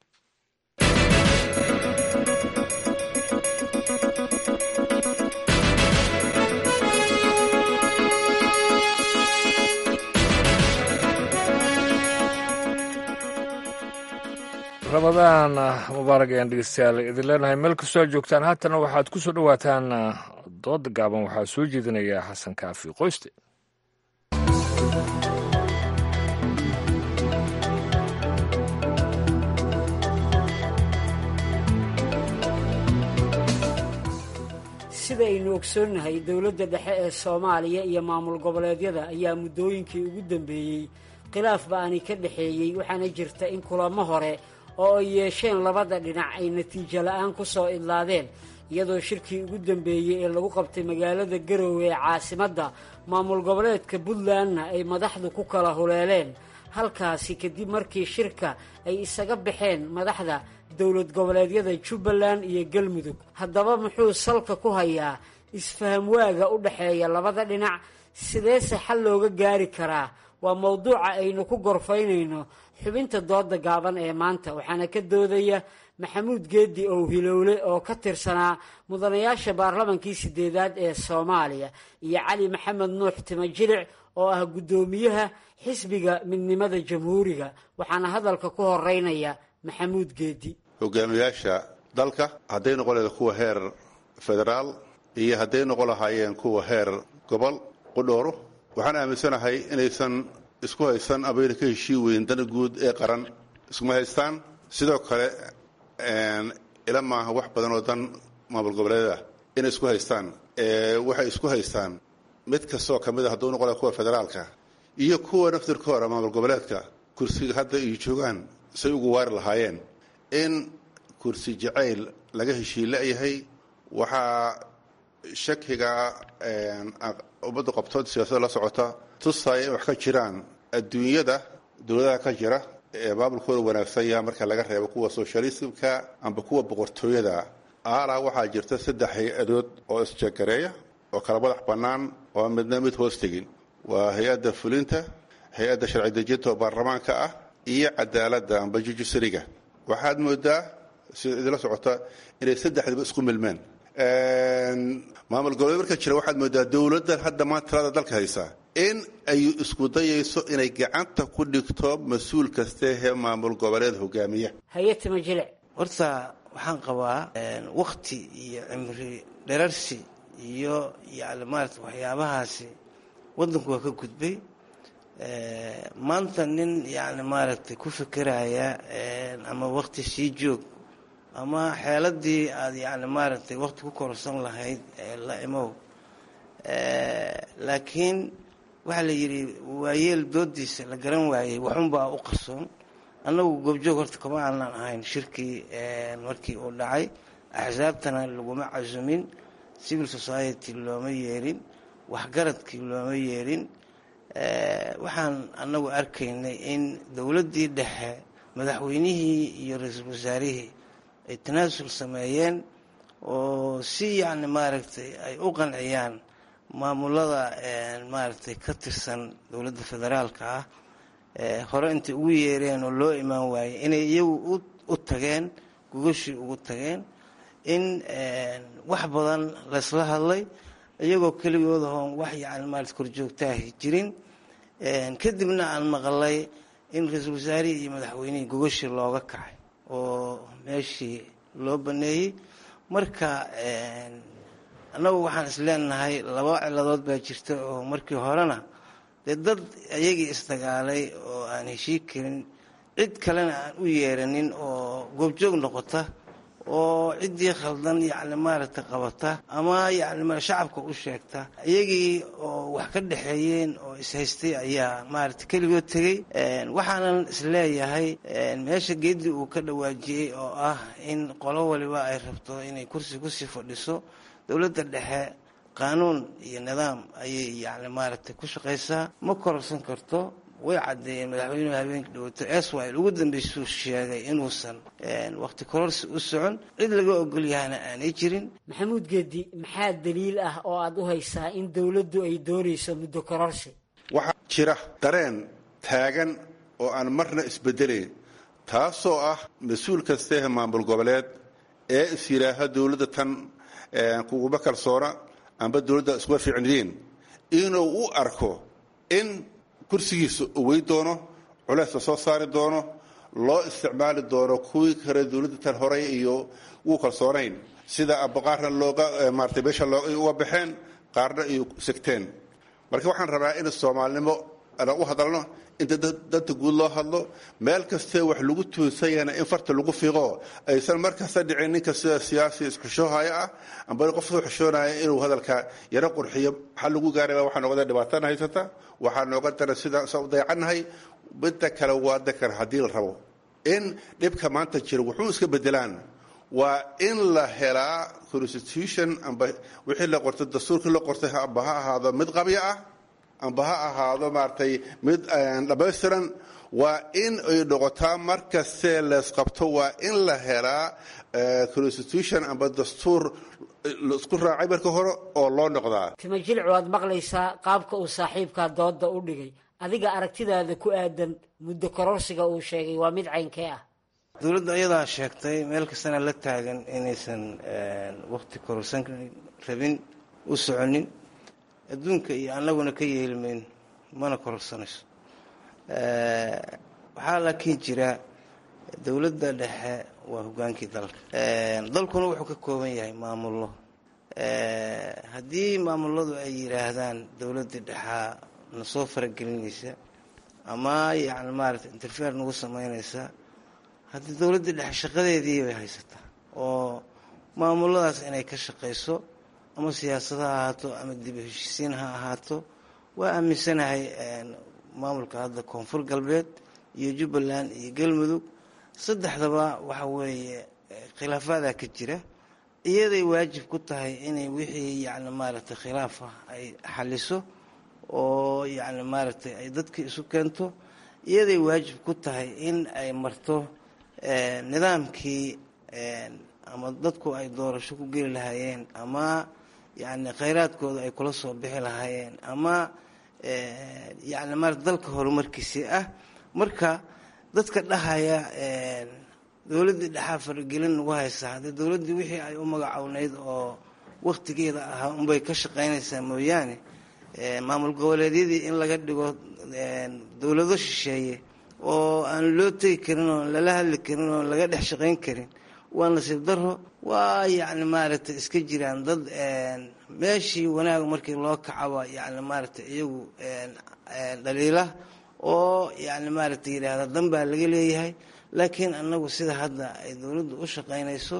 S2: rabadaan mubaarak ayaan dhegeystayaal idin leenahay meel kastoo aad joogtaan haatana waxaad ku soo dhowaataan dooda gaaban waxaa soo jeedinaya xasan kaafi qoyste
S16: sidaynu ogsoonnahay dowladda dhexe ee soomaaliya iyo maamul goboleedyada ayaa muddooyinkii ugu dambeeyey khilaaf ba-ani ka dhexeeyey waxaana jirta in kulamo hore oo ay yeesheen labada dhinac ay natiijo la-aan ku soo idlaadeen iyadoo shirkii ugu dambeeyey ee lagu qabtay magaalada garowe ee caasimadda maamul goboleedka puntlandna ay madaxdu ku kala huleeleen halkaasi kadib markii shirka ay isaga baxeen madaxda dowlad goboleedyada jubbaland iyo galmudug haddaba muxuu salka ku hayaa isfaham waaga u dhexeeya labada dhinac sideese xal looga gaari karaa waa mowduuca aynu ku gorfaynayno xubinta dooda gaaban ee maanta waxaana ka doodaya maxamuud geedi ow hilowle oo ka tirsanaa mudanayaasha baarlamankii sideedaad ee soomaaliya iyo cali maxamed nuux timajilic oo ah guddoomiyaha xisbiga midnimada jamhuuriga waxaana hadalka ku horeynaya maxamuud geedi
S17: hogaamiyaasha dalka hadday noqon lahayd kuwa heer federaal iyo hadday noqon lahaayeen kuwa heer gobol qudhooro waxaan aaminsanahay inaysan isku haysan abayna ka heshii weyn dana guud ee qaran iskuma haystaan sidoo kale ila maaha wax badan oo dan maamul goboleeda inay isku haystaan waxay isku haystaan mid kastoo ka mid a hadduu noqon laha kuwa federaalka iyo kuwa naftirkooda maamul goboleedka kursiga hadda ay joogaan say ugu waari lahaayeen in kursi jacayl laga heshii la-yahay waxaa shakiga ummadda qabtood siyaasada la socota tusaya in wax ka jiraan adduunyada dowladaha ka jira ee maamulkooda wanaagsan yaha marka laga reebo kuwa soshalismka amba kuwa boqortooyada aalaa waxaa jirta saddex hay-adood oo isjagareeya oo kala madax bannaan oo midna mid hoos tegin waa hay-adda fulinta hay-adda sharci dejinta oo baarlamaanka ah iyo cadaaladda amba jujusariga waxaad moodaa sida idinla socota inay saddexdiba isku milmeen maamul goboleed marka jira waxaad moodaa dowladdan hadda maanta talada dalka haysa in ay isku dayayso inay gacanta ku dhigto mas-uul kastee maamul goboleed hogaamiya
S16: hay-atama jilic
S18: horta waxaan qabaa wakti iyo cimri dherarsi iyo yani maarata waxyaabahaasi waddanku waa ka gudbay maanta nin yani maaragtay ku fikiraya ama wakti sii joog ama xeeladii aada yani maaragtay wakti ku korsan lahayd la imow laakiin waxaa la yidhi waayeel doodiisa la garan waayey waxunbaa u qarsoon annagu goobjoog horta kama aanan ahayn shirkii markii uu dhacay axsaabtana laguma casumin civil society looma yeerin waxgaradkii looma yeerin waxaan annagu arkaynay in dowladdii dhexe madaxweynihii iyo ra-iisul wasaarihii ay tanaasul sameeyeen oo si yacni maaragtay ay u qanciyaan maamulada maaragtay ka tirsan dowladda federaalka ah hore intay ugu yeereen oo loo imaan waayey inay iyagu u tageen gogashii ugu tageen in wax badan laysla hadlay iyagoo keligooda hoon wax yani maarata korjoogtaahi jirin kadibna aan maqalay in ra-iisul wasaarihii iyo madaxweynihii gogashii looga kacay oo meeshii loo baneeyey marka annagu waxaan is leenahay laba ciladood baa jirta oo markii horena dee dad iyagii isdagaalay oo aan heshii karin cid kalena aan u yeeranin oo goobjoog noqota oo ciddii khaldan yacni maaragtay qabata ama yacni shacabka u sheegta iyagii oo wax ka dhexeeyeen oo ishaystay ayaa maaragtay keligood tegey waxaanan isleeyahay meesha geedii uu ka dhawaajiyey oo ah in qolo waliba ay rabto inay kursi kusii fadhiso dowladda dhexe qaanuun iyo nidaam ayay yacni maaragtay ku shaqaysaa ma kororsan karto way caddeeyeen madaxweynuhu habeenka dhawaato eswil ugu dambeysuu sheegay inuusan wakhti kororsi u socon cid laga ogol yahana aanay jirin
S16: maxamuud geedi maxaa daliil ah oo aad u haysaa in dowladdu ay doonayso muddo kororsi
S17: waxaa jira dareen taagan oo aan marna isbedelayn taasoo ah mas-uul kasteeh maamul goboleed ee is yidhaaha dowladda tan kuguma kalsoona amba dowladda iskuga fiicnidiin inuu u arko in kursigiisa owey doono culeysla soo saari doono loo isticmaali doono kuwii kale dowladda tan horey iyo wuu kalsoonayn sida abaqaarna looga maarata meesha uga baxeen qaarna ay segteen marka waxaan rabaa in soomaalinimo aan u hadalno inta danta guud loo hadlo meel kastee wax lagu tuunsanyana in farta lagu fiiqo aysan markasta dhicin ninka sida siyaasi isxushoohaya ah amba qof soo xushoonaya inuu hadalka yaro qurxiyo maxaa lagu gaaraya waxaa noogada dhibaatana haysata waxaa nooga dara sida sa u dayacannahay midda kale waa dakar haddii la rabo in dhibka maanta jira wuxuu iska bedelaan waa in la helaa constitution amba wixii la qortay dastuurkii la qortay amba ha ahaado mid qabya ah amba ha ahaado maaragtay mid dhammaystiran waa in ay noqotaa markastee leesqabto waa in la helaa constitution amba dastuur laisku raacay marka hore oo loo noqdaa
S16: tima jilcu aad maqlaysaa qaabka uu saaxiibkaa dooda u dhigay adiga aragtidaada ku aadan muddo kororsiga uu sheegay waa mid caynkee ah
S18: dowladda ayadaa sheegtay meel kastana la taagan inaysan wakhti kororsan rabin u soconin adduunka iyo annaguna ka yeelmayn mana kororsanayso waxaa laakiin jira dowladda dhexe waa hogaankii dalka dalkuna wuxuu ka kooban yahay maamullo haddii maamuladu ay yidhaahdaan dowladdii dhexaa na soo faragelinaysa ama yacni maaragtay interfeer nagu samaynaysa haddii dowladdii dhexe shaqadeedii bay haysataa oo maamuladaas inay ka shaqayso ama siyaasad ha ahaato ama dib u heshiisiin ha ahaato waa aaminsanahay maamulka hadda koonfur galbeed iyo jubbaland iyo galmudug saddexdaba waxa weeye khilaafadaa ka jira iyaday waajib ku tahay inay wixii yacni maaragtay khilaaf ah ay xaliso oo yacni maaragtay ay dadka isu keento iyaday waajib ku tahay in ay marto nidaamkii ama dadku ay doorasho ku geli lahaayeen ama yacni khayraadkooda ay kula soo bixi lahaayeen ama yacni maarata dalka horumarkiisii ah marka dadka dhahaya dowladdii dhexaa faragelin nagu haysaa haddii dowladdii wixii ay u magacowneyd oo wakhtigeeda ahaa unbay ka shaqaynaysaa mooyaane maamul goboleedyadii in laga dhigo dowlado shisheeye oo aan loo tegi karin oo lala hadli karin oo laga dhex shaqayn karin waa nasiib daro waa yacni maaragtay iska jiraan dad meeshii wanaag markii loo kacaba yacni maaragtay iyagu dhaliila oo yacni maaragtay yidhaahda dan baa laga leeyahay laakiin annagu sida hadda ay dowladdu u shaqaynayso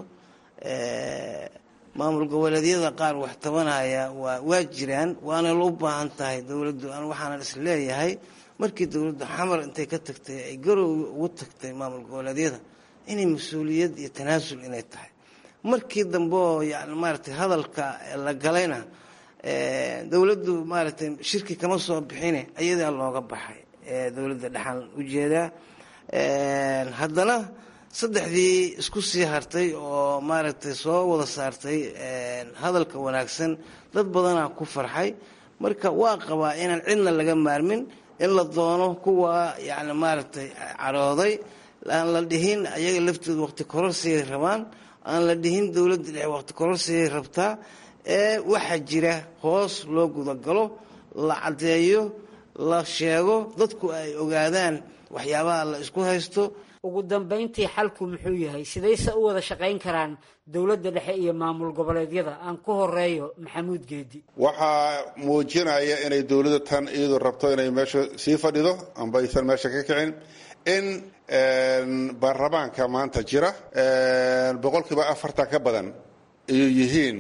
S18: maamul goboleedyada qaar wax tabanaya waa waa jiraan waana la u baahan tahay dowladdu an waxaanan is leeyahay markii dowladdu xamar intay ka tagtay ay garow ugu tagtay maamul goboleedyada inay mas-uuliyad iyo tanaasul inay tahay markii dambe oo yani maaragtay hadalka la galayna dowladdu maaragtay shirki kama soo bixine ayadaa looga baxay dowladda dhexaan ujeedaa haddana saddexdii isku sii hartay oo maaragtay soo wada saartay hadalka wanaagsan dad badanaa ku farxay marka waa qabaa inaan cidna laga maarmin in la doono kuwa yani maaragtay carooday aan la dhihin ayaga laftooda waqti kororsigay rabaan aan la dhihin dowladda dhexe waqti kororsigay rabtaa ee waxaa jira hoos loo gudagalo la caddeeyo la sheego dadku ay ogaadaan waxyaabaha la isku haysto
S16: ugu dambayntii xalku muxuu yahay sidayse u wada shaqayn karaan dowladda dhexe iyo maamul goboleedyada aan ku horeeyo maxamuud geedi
S17: waxaa muujinaya inay dowladda tan iyadu rabto inay meesha sii fadhido amba aysan meesha ka kicin in baarlamaanka maanta jira boqolkiiba afartan ka badan ayuu yihiin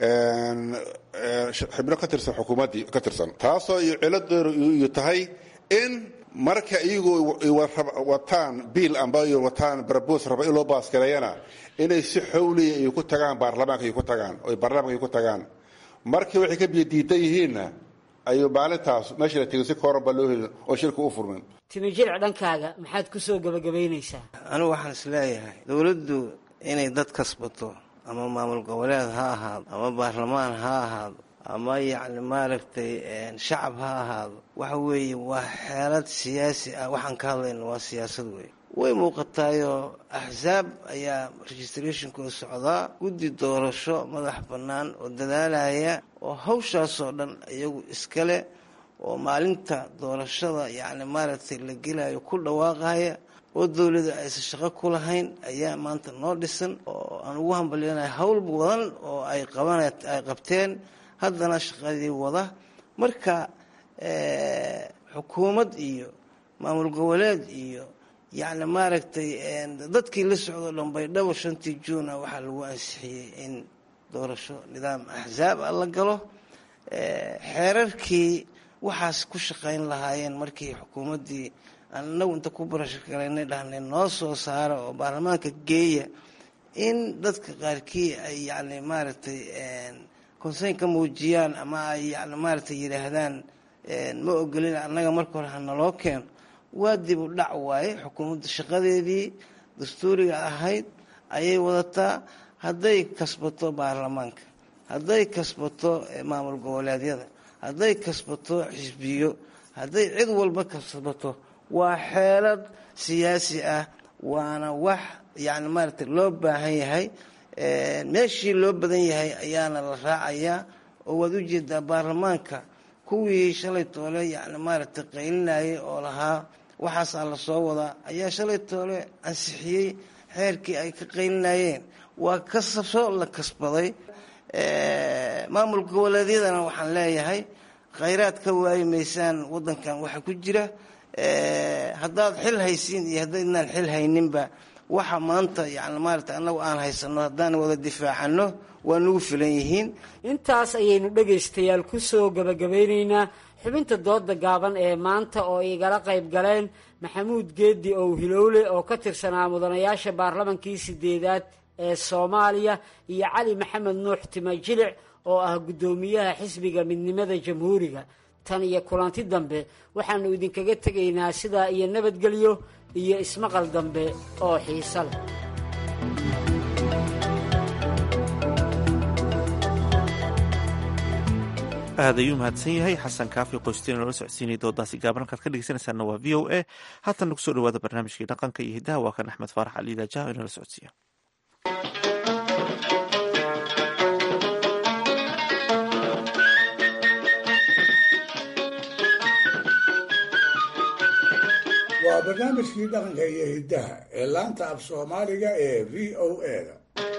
S17: xibno ka tirsan xukuumaddii ka tirsan taasoo iyo ciladeedu iyo tahay in marka iyagu wataan biil amba wataan barbos raba in loo baasgareeyana inay si xowliya ay ku tagaan baarlamaanka ay ku tagaan oy baarlamaanka ay ku tagaan markii waxay ka biyo diidan yihiinna ayuu maalintaas meesha la tegay si kooran baa loo helin oo shirka u furmin
S16: timijirc dhankaaga maxaad ku soo gebagabaynaysaa
S18: anigu waxaan is leeyahay dowladdu inay dad kasbato ama maamul goboleed ha ahaado ama baarlamaan ha ahaado ama yacni maaragtay shacab ha ahaado waxa weeye waa xeelad siyaasi ah waxaan ka hadlayna waa siyaasad wey way muuqataayoo axsaab ayaa registrationkooda socdaa guddi doorasho madax bannaan oo dadaalaya oo hawshaasoo dhan iyagu iskale oo maalinta doorashada yacni maaragtay la gelayo ku dhawaaqaya oo dowlada aysan shaqo ku lahayn ayaa maanta noo dhisan oo aan ugu hambalyanaya howl badan oo ay qaban ay qabteen haddana shaqadii wada marka xukuumad iyo maamul goboleed iyo yacni maaragtay dadkii la socdo dhan baydhabo shantii juuna waxaa lagu ansixiyey in doorasho nidaam axsaab ah la galo xeerarkii waxaas ku shaqayn lahaayeen markii xukuumaddii aan inagu inta ku barashgalaynay dhahnay noo soo saara oo baarlamaanka geeya in dadka qaarkii ay yacni maaragtay konseyn ka muujiyaan ama ay yani maaragtay yidhaahdaan ma ogolin annaga marka hore hanaloo keeno waa dib u dhac waaye xukuumadda shaqadeedii dastuuriga ahayd ayay wadataa hadday kasbato baarlamaanka hadday kasbato maamul goboleedyada hadday kasbato xisbiyo hadday cid walba kasbato waa xeelad siyaasi ah waana wax yani maaragtay loo baahan yahay meeshii loo badan yahay ayaana la raacayaa oo waad ujeedaa baarlamaanka kuwii shalay toole yani maaragtay qaylinayay oo lahaa waxaasaa lasoo wadaa ayaa shalay toole ansixiyey xeerkii ay ka qaylinayeen waa kasabso la kasbaday maamul goboleedyadana waxaan leeyahay khayraad ka waayi maysaan wadankan waxa ku jira haddaad xil haysiin iyo haddaydnaan xil hayninba waxa maanta yani maarata annagu aan haysano haddaan wada difaacano waa nagu filan yihiin
S16: intaas ayaynu dhegaystayaal ku soo gebagabaynaynaa xubinta dooda gaaban ee maanta oo igala qayb galeen maxamuud geedi ow hilowle oo ka tirsanaa mudanayaasha baarlamankii sideedaad ee soomaaliya iyo cali maxamed nuux tima jilic oo ah guddoomiyaha xisbiga midnimada jamhuuriga tan iyo kulanti dambe waxaannu idinkaga tegaynaa sidaa iyo nabadgelyo iyo ismaqal dambe oo xiiso leh
S1: aad ayuu mahadsan yahay xasan kaafi qoysteen noola socodsiinaya doodaasi gaaban halkaad ka dhegeysanaysaana waa v o a haatanna kusoo dhawaada barnaamijkii dhaqanka iyo hiddaha waa kan axmed faarax cali daajaha inoola socodsiiya
S4: waa barnaamijkii dhaqanka iyo hiddaha ee laanta af soomaaliga ee v o a-da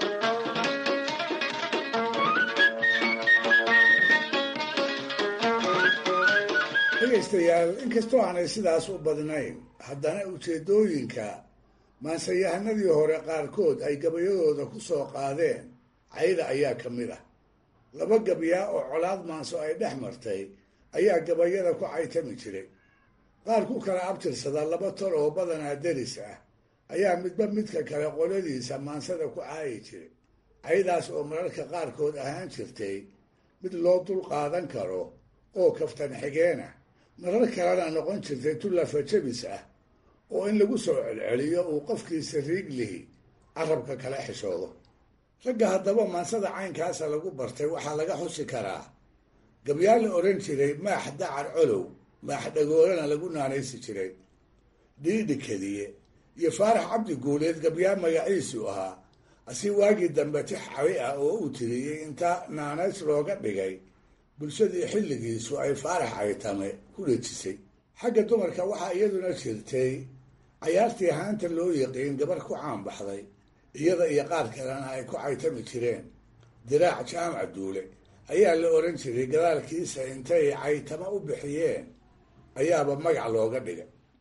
S4: dhegaystayaal inkastoo aanay sidaas u badnayn haddana ujeeddooyinka maansayahanadii hore qaarkood ay gabayadooda ku soo qaadeen cayda ayaa ka mid ah laba gabyaa oo colaad maanso ay dhex martay ayaa gabayada ku caytami jiray qaar ku kala abtirsada laba tol oo badanaa deris ah ayaa midba midka kale qoladiisa maansada ku caayi jiray caydaas oo mararka qaarkood ahaan jirtay mid loo dul qaadan karo oo kaftan xigeenah marar kalena noqon jirtay tullafa jabis ah oo in lagu soo celceliyo uu qofkiisa riiglihi carabka kala xishoodo ragga haddaba maansada caynkaasa lagu bartay waxaa laga xusi karaa gabyaa la odhan jiray maax dacar colow maax dhagoolana lagu naanaysi jiray dhiidhi keliye iyo faarax cabdi guuleed gabyaa magaciisu ahaa asi waagii dambe tix cabi ah oo uu tiriyey inta naanays looga dhigay bulshadii xilligiisu ay faarax caytame ku dhejisay xagga dumarka waxaa iyaduna jirtay cayaartii haanta loo yaqiin gabar ku caanbaxday iyada iyo qaar kalena ay ku caytami jireen diraac jaamac duule ayaa la odhan jiray gadaalkiisa intay caytamo u bixiyeen ayaaba magac looga dhigay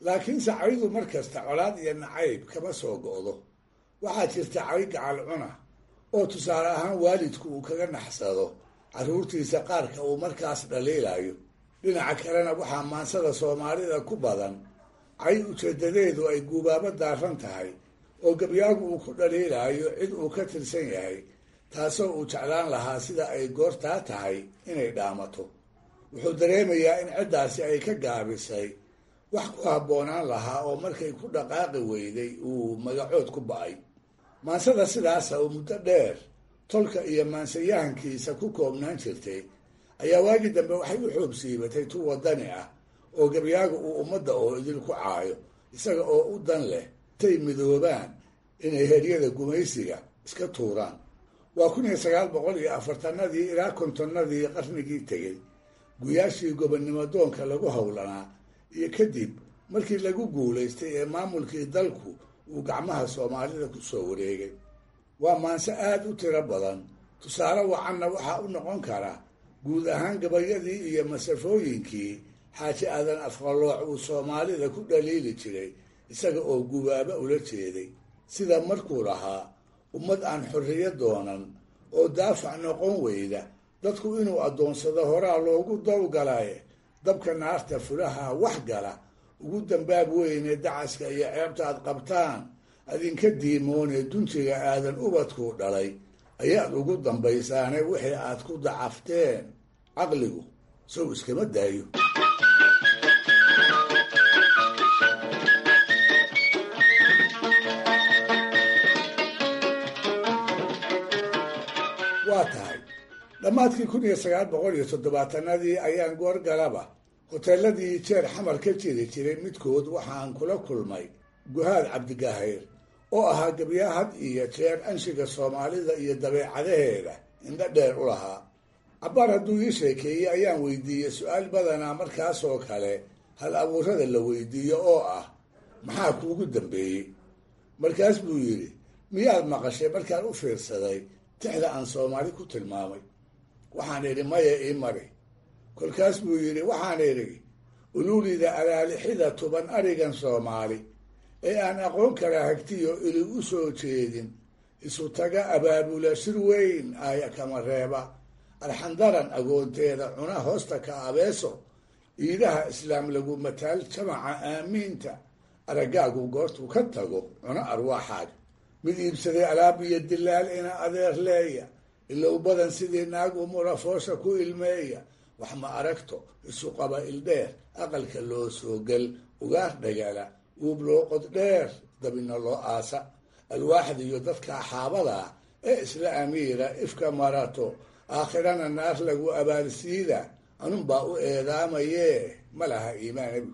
S4: laakiinse caydu mar kasta colaad iyo nacayb kama soo go'do waxaa jirta cay gacal cuna oo tusaale ahaan waalidku uu kaga naxsado carruurtiisa qaarka uu markaas dhaliilayo dhinaca kalena waxaa maansada soomaalida ku badan cay ujeedadeedu ay guubaabo daaran tahay oo gabyaagu uu ku dhaliilayo cid uu ka tirsan yahay taasoo uu jeclaan lahaa sida ay goortaa tahay inay dhaamato wuxuu dareemayaa in ciddaasi ay ka gaabisay wax ku habboonaan lahaa oo markay ku dhaqaaqi weyday uu magacood ku ba'ay maansada sidaasa oo muddo dheer tolka iyo maansayahankiisa ku koobnaan jirtay ayaa waagii dambe waxay u xoog siibatay tu wadani ah oo gabyaaga uu ummadda oo idil ku caayo isaga oo u dan leh tay midoobaan inay heryada gumaysiga iska tuuraan waa kun iyo sagaal boqol iyo afartanadii ilaa kontonnadii qarnigii tegey guyaashii gobonnimo doonka lagu howlanaa iyo kadib markii lagu guulaystay ee maamulkii dalku uu gacmaha soomaalida ku soo wareegay waa maanse aada u tiro badan tusaale wacanna waxaa u noqon kara guud ahaan gabayadii iyo masafooyinkii xaaji aadan afqalooc uu soomaalida ku dhaliili jiray isaga oo gubaaba ula jeeday sida markuu lahaa ummad aan xorriyo doonan oo daafac noqon weyda dadku inuu addoonsado horaa loogu dawgalaye dabka naarta fulaha wax gala ugu dambaab weyne dacaska iyo ceebta aad qabtaan adinka diimoone duntiga aadan ubadkuu dhalay ayaad ugu dambaysaane wixii aad ku dacafteen caqligu sow iskama daayo waa tahay dhammaadkii kun iyo sagaal boqol iyo toddobaatanadii ayaan goorgalaba hoteeladii jeer xamar ka jiri jiray midkood waxaan kula kulmay guhaad cabdigahayr oo ahaa gabyaa had iyo jeer anshiga soomaalida iyo dabeecadaheeda indho dheer u lahaa cabbaar hadduu ii sheekeeyey ayaan weydiiyey su-aal badanaa markaasoo kale hal abuurada la weydiiyo oo ah maxaa kuugu dambeeyey markaas buu yidhi miyaad maqashay markaan u fiirsaday tixda aan soomaali ku tilmaamay waxaan idhi maya ii mari kolkaas buu yidhi waxaan idhi uluulida alaalixida tuban arigan soomaali ee aan aqoon kala hagtiyo ili u soo jeedin isu taga abaabula shir weyn aaya kama reeba arxandaran agoonteeda cuna hoosta ka abeeso iidaha islaam lagu mataal jamaca aamiinta araggaagu goortuu ka tago cuno arwaaxaaga mid iibsaday alaab iyo dilaal ina adeer leeya ilow badan sidii naag umura foosha ku ilmeeya wax ma aragto isu qaba ildheer aqalka loo soo gel ugaar dhagala uub loo qod dheer dabina loo aasa alwaaxda iyo dadka axaabada ah ee isla amiira ifka marato aakhirana naar lagu abaalsiida anunbaa u eedaamayee ma laha iimaanabi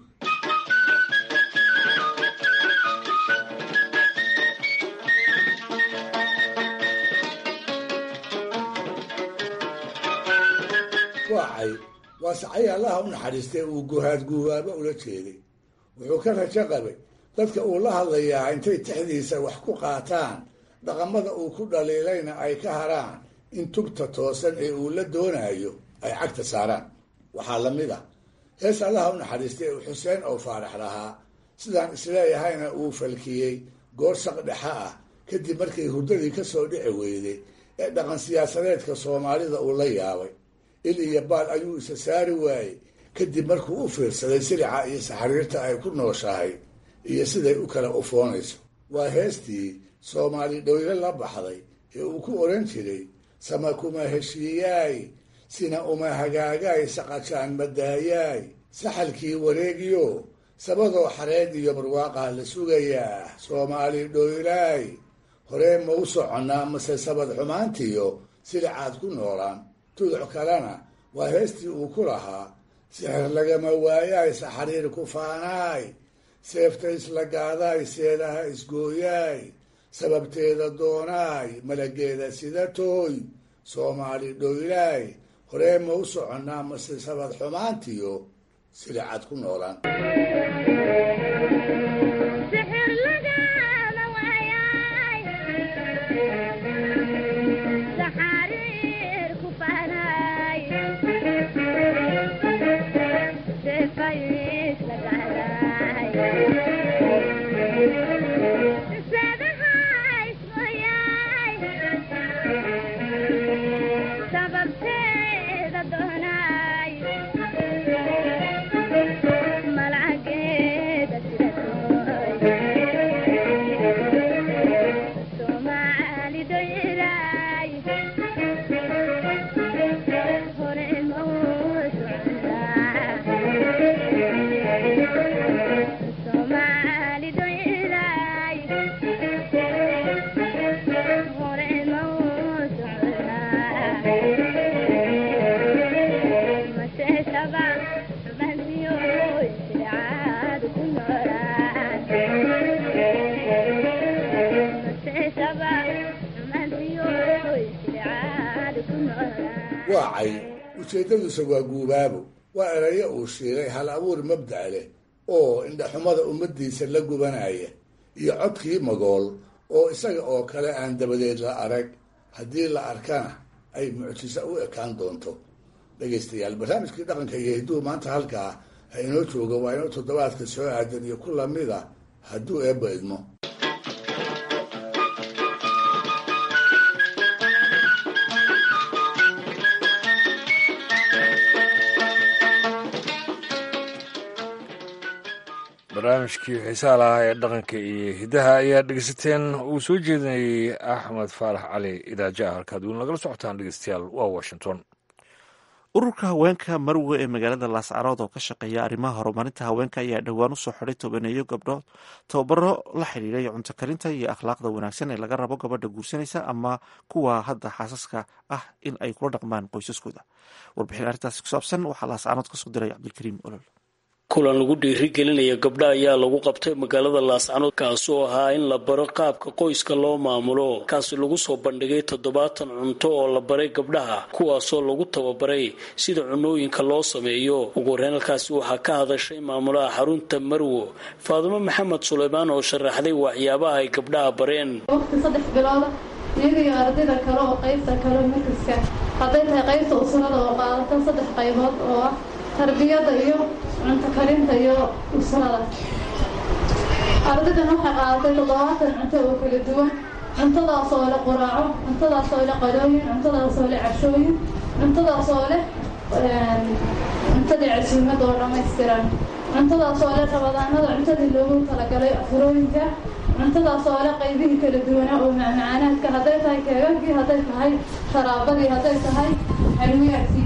S4: waacay waa sacay allaha u naxariistay uu guhaad guubaabo ula jeeday wuxuu ka rajo qabay dadka uu la hadlayaa intay tixdiisa wax ku qaataan dhaqamada uu ku dhaliilayna ay ka haraan in tugta toosan ee uu la doonayo ay cagta saaraan waxaa la mid ah hees allaha u naxariistay uu xuseen oo faarax lahaa sidaan isleeyahayna uu falkiyey goor saq dhexa ah kadib markay hurdadii ka soo dhici weyday ee dhaqan siyaasadeedka soomaalida uu la yaabay il iyo baal ayuu isa saari waayey kadib markuu u fiirsaday silica iyo saxariirta ay ku nooshahay iyo siday u kala ufoonayso waa heestii soomaali dhowle la baxday ee uu ku odhan jiray sama kuma heshiiyaay sina uma hagaagaay saqajaan madaayaay saxalkii wareegiyo sabadoo xareed iyo barwaaqaa la sugayaa soomaali dhoylaay horee ma u soconnaa mase sabad xumaantiyo silicaad ku noolaan tuduc kalena waa heestii uu ku lahaa sixir lagama waayaay saxariir ku faanaay seefta isla gaadaay seedaha isgooyaay sababteeda doonaay malageeda sida tooy soomaali dhoylaay horee ma u soconnaa mase sabad xumaantiyo silicad ku noolaan waa cay ujeeddadiisa waa guubaabo waa erayo uu shiilay hal abuur mabda' leh oo indhaxumada ummaddiisa la gubanaya iyo codkii magool oo isaga oo kale aan dabadeed la arag haddii la arkana ay mucjiso u ekaan doonto dhegaystayaal barnaamijkii dhaqanka iyo hidduu maanta halkaa ha inoo jooga waa inoo toddobaadka soo aadan iyo ku lamid a hadduu eebba idmo
S2: barnaamijkii xiisaha lahaa ee dhaqanka iyo hiddaha ayaa dhegeysateen uu soo jeedinayay axmed faarax cali idaaja halkaad weli nagala socotaan dhegeystayaal waa washington
S1: ururka haweenka marwe ee magaalada laascarood oo ka shaqeeya arrimaha horumarinta haweenka ayaa dhowaan usoo xiday tobaneeyo gabdhood tababaro la xidhiiray cunto karinta iyo akhlaaqda wanaagsan ee laga rabo gabadha guursanaysa ama kuwa hadda xaasaska ah in ay kula dhaqmaan qoysaskooda warbixin arrintaasi ku saabsan waxaa laascarood kasoo diray cabdilkariim olol
S19: kulan lagu dhiirigelinaya gabdha ayaa lagu qabtay magaalada laascanood kaasoo ahaa in la baro qaabka qoyska loo maamulo kaasi lagu soo bandhigay toddobaatan cunto oo la baray gabdhaha kuwaasoo lagu tababaray sida cunooyinka loo sameeyo ugu horeyn halkaasi waxaa ka hadashay maamulaha xarunta marwo faadimo maxamed suleymaan oo sharaxday waxyaabaha ay gabdhaha bareen
S20: waqti saddex bilooda iyaga iyo ardayda kale oo qaybta kale markaska hadday tahay qaybta usrada oo qaadata saddex qaybood oo ah tarbiyada iyo cunto karinta iyo usrada ardaydan waxay qaadatay toddobaatan cunto oo kala duwan cuntadaasoo leh quraaco cuntadaasoo leh qalooyin cuntadaasoo leh cashooyin cuntadaasoo leh cuntadii casuumada oo dhammaystiran cuntadaasoo leh rabadaanada cuntadii loogu talagalay afurooyinka cuntadaasoo leh qaybihii kala duwanaa oo macmacaanaadka hadday tahay keegagii hadday tahay sharaabadii hadday tahay xalwiyaadkii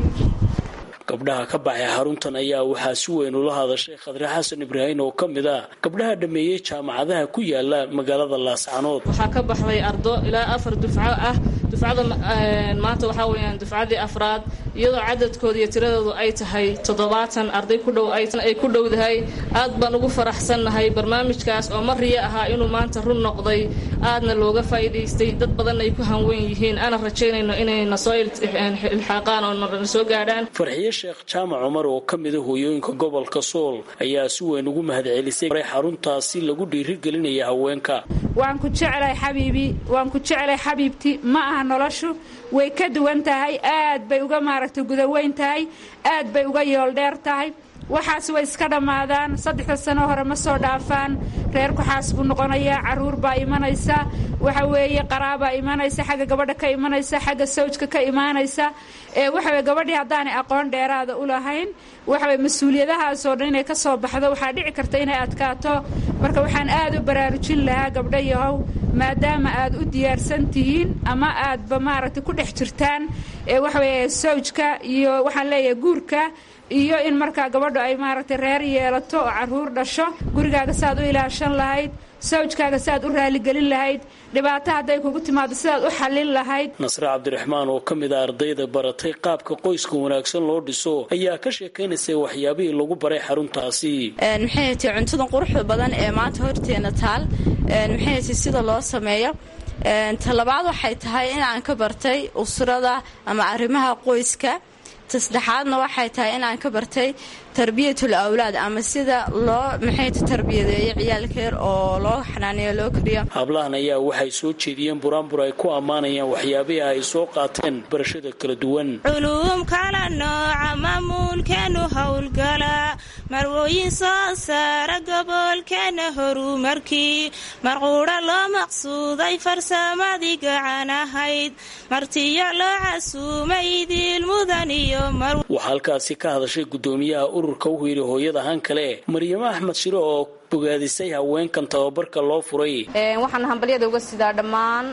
S19: gabdhaha ka baxay xaruntan ayaa waxaa si weyn ula hadashay khadre xasan ibraahin oo ka mid ah gabdhaha dhameeyey jaamacadaha ku yaala magaalada laascanood
S21: waxaa ka baxday ardo ilaa afar dufco ah dufcada maanta waxaa weyaan dufcadii afraad iyadoo cadadkooda iyo tiradoodu ay tahay toddobaatan arday ku dhow ay ku dhowdahay aad baan ugu faraxsannahay barnaamijkaas oo mariya ahaa inuu maanta run noqday aadna looga faa'iidaystay dad badan ay ku hanweyn yihiin ana rajaynayno inay nasoo ilxaaqaan oo na soo gaadhaan
S19: farxiye sheekh jaamac cumar oo ka mida hooyooyinka gobolka sool ayaa si weyn ugu mahadcelisay xaruntaasi lagu dhiirigelinaya haweenka
S22: waan ku jeclahay xabiibi waan ku jeclahay xabiibti ma aha noloshu way ka duwan tahay aad bay uga maaragtay gudaweyn tahay aad bay uga yooldheer tahay waxaas way iska dhammaadaan saddexda sano hore ma soo dhaafaan reerku xaas buu noqonayaa caruur baa imanaysa waxa weeye qaraabaa imanaysa xagga gabadha ka imanaysa xagga sawjka ka imaanaysa ee waxaweye gabadhii haddaanay aqoon dheeraada u lahayn waxaweye mas-uuliyadahaasoo dhan inay ka soo baxdo waxaa dhici karta inay adkaato marka waxaan aad u baraarujin lahaa gabdho yahow maadaama aad u diyaarsan tihiin ama aadba maaragtay ku dhex jirtaan ee waxaweye sawjka iyo waxaan leeyahay guurka iyo in markaa gabadhu ay maaragtay reer yeelato oo caruur dhasho gurigaaga saaad u ilaashan lahayd sawjkaaga si aad u raaligelin lahayd dhibaato hadday kugu timaado sidaad u xallin lahayd
S19: nasre cabdiraxmaan oo ka mid a ardayda baratay qaabka qoyska wanaagsan loo dhiso ayaa ka sheekaynaysay waxyaabihii lagu baray xaruntaasi
S23: maxay hatay cuntadan quruxda badan ee maanta horteena taal maxay hatay sida loo sameeyo talabaad waxay tahay inaan ka bartay usrada ama arrimaha qoyska tasaddexaadna waxay tahay inaan ka bartay tarbiyatul awlaad ama sida loo maxayta tarbiyadeeyo ciyaalka yar oo loo xanaaneeyo loo koriyo
S19: hablahan ayaa waxay soo jeediyeen buraanbur ay ku ammaanayaan waxyaabihii ay soo qaateen barashada kala duwan
S24: culuum kala nooca mamuulkeenu howlgala marwooyin soo saara gobolkeena horumarkii marquudha loo maqsuuday farsamadii gacan ahayd martiyo loo casuumay diilmudan iyo
S19: waxaa halkaasi ka hadashay gudoomiyaha ururka u hiiri hooyada han kale maryamo axmed shiro oo bogaadisay haweenkan tababarka loo furay
S25: waxaan hambalyada uga sidaa dhammaan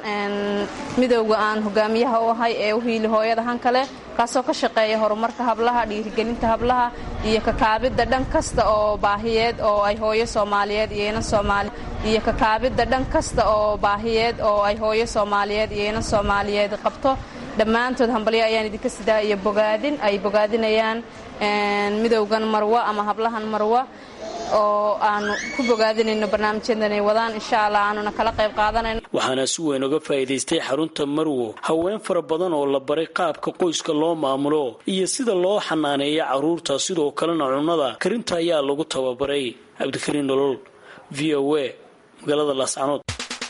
S25: midowga aan hogaamiyaha u ahay ee u hiili hooyada han kale kaasoo ka shaqeeya horumarka hablaha dhiirigelinta hablaha iyo kakaabidda dhan kasta oo baahiyeed oo ay hooyo soomaaliyeed iyo inan soomaali iyo kakaabidda dhan kasta oo baahiyeed oo ay hooyo soomaaliyeed iyo inan soomaaliyeed qabto dhammaantood hambalyo ayaan idinka sidaa iyo bogaadin ay bogaadinayaan midowgan marwa ama hablahan marwa oo aanu ku bogaadinayno barnaamijyadan ay wadaan insha allah aanuna kala qayb qaadanayno
S19: waxaana si weyn uga faa'iidaystay xarunta marwo haween fara badan oo la baray qaabka qoyska loo maamulo iyo sida loo xanaaneeyo carruurta sidoo kalena cunnada karinta ayaa lagu tababaray cabdikariin nolol v o a magaalada laascanood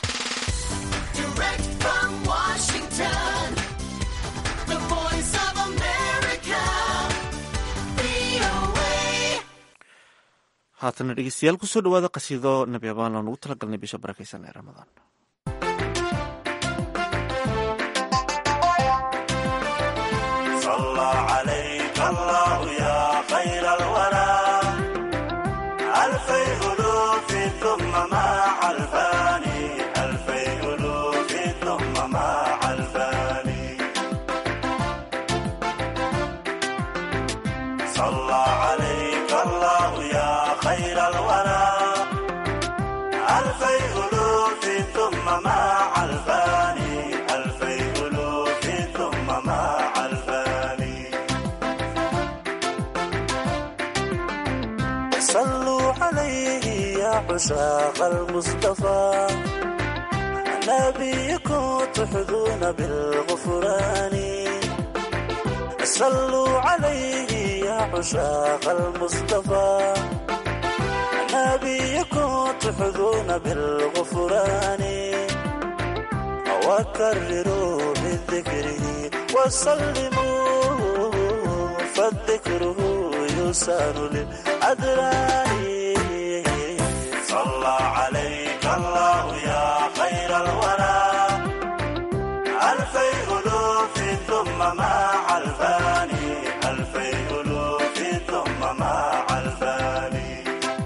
S1: haatana dhegeystayaal kusoo dhawaada qasiido nabi abaan aan ugu talagalnay bisha barakaysan ee ramadaan
S3: عشاق المصطفى نبيكم تحظون بالغفران صلوا عليه يا عشاق المصطفى نبيكم تحظون بالغفران وكرروا بذكره وسلموا فالذكره يسار للأدران صلى عليك الله يا خير الورى ألفي ألوف ثم مع الفاني ألفي ألوف ثم مع الفاني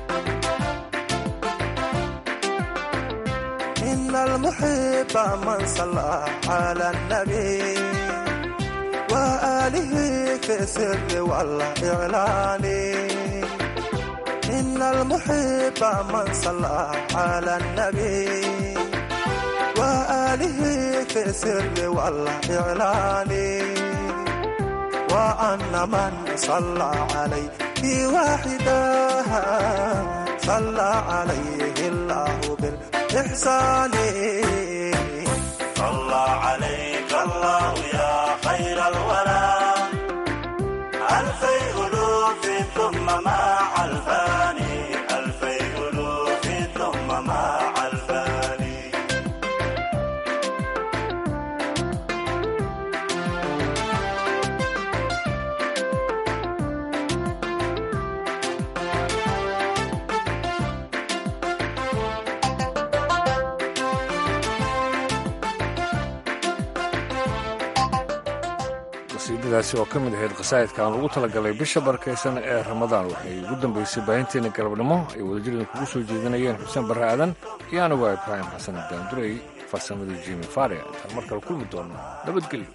S3: إن المحب من صلى على النبي وآله في السر والإعلان إن المحب من صلى على النبي وآله في السر والإعلان وأن من صلى عليه واحدا صلى عليه الله بالإحسان صلى عليك الله يا خير الورى ألفي ألوف ثم مع الفاني ألفي ألوف ثم مع الفاني
S2: qasiidadaasi oo ka mid ahayd qasaa'idka aan ugu talagalay bisha barakaysan ee ramadaan waxay ugu dambaysay baahinteena galabnimo ay wadajirida kugu soo jeedinayeen xuseen barre aadan iyo anigu waa ibraahim xasan daandurey farsamadii jimi faria intaan mar kale kulmi doono nabadgelyo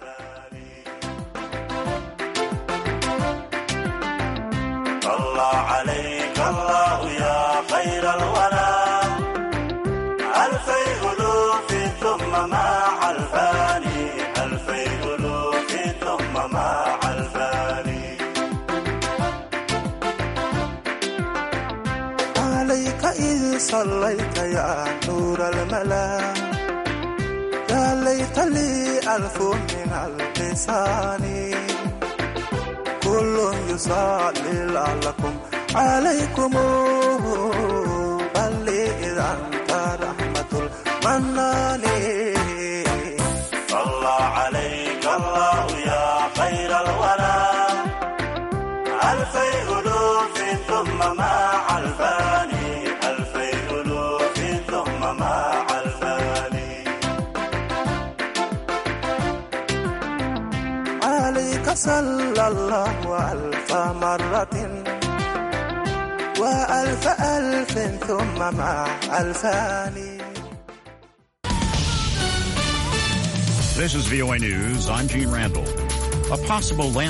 S3: صلى عليك الله يا خير الورى ألفي ألوف ثم مع الفاني ألفي ألوف ثم مع الفاني عليك إذ صليت يا نور الملا يا ليت لي ألف من اللسان كل يصلي لعلكم عليكم بل إذا أنت رحمة المنان صلى عليك الله يا خير الورى ألفي ألوف ثم مع الفاني ألفي ألوف ثم مع الفاني عليك صلى الله ألف مرة وألف ألف ثم مع ألفان
S5: This is VOA News. I'm Gene Randall. A possible land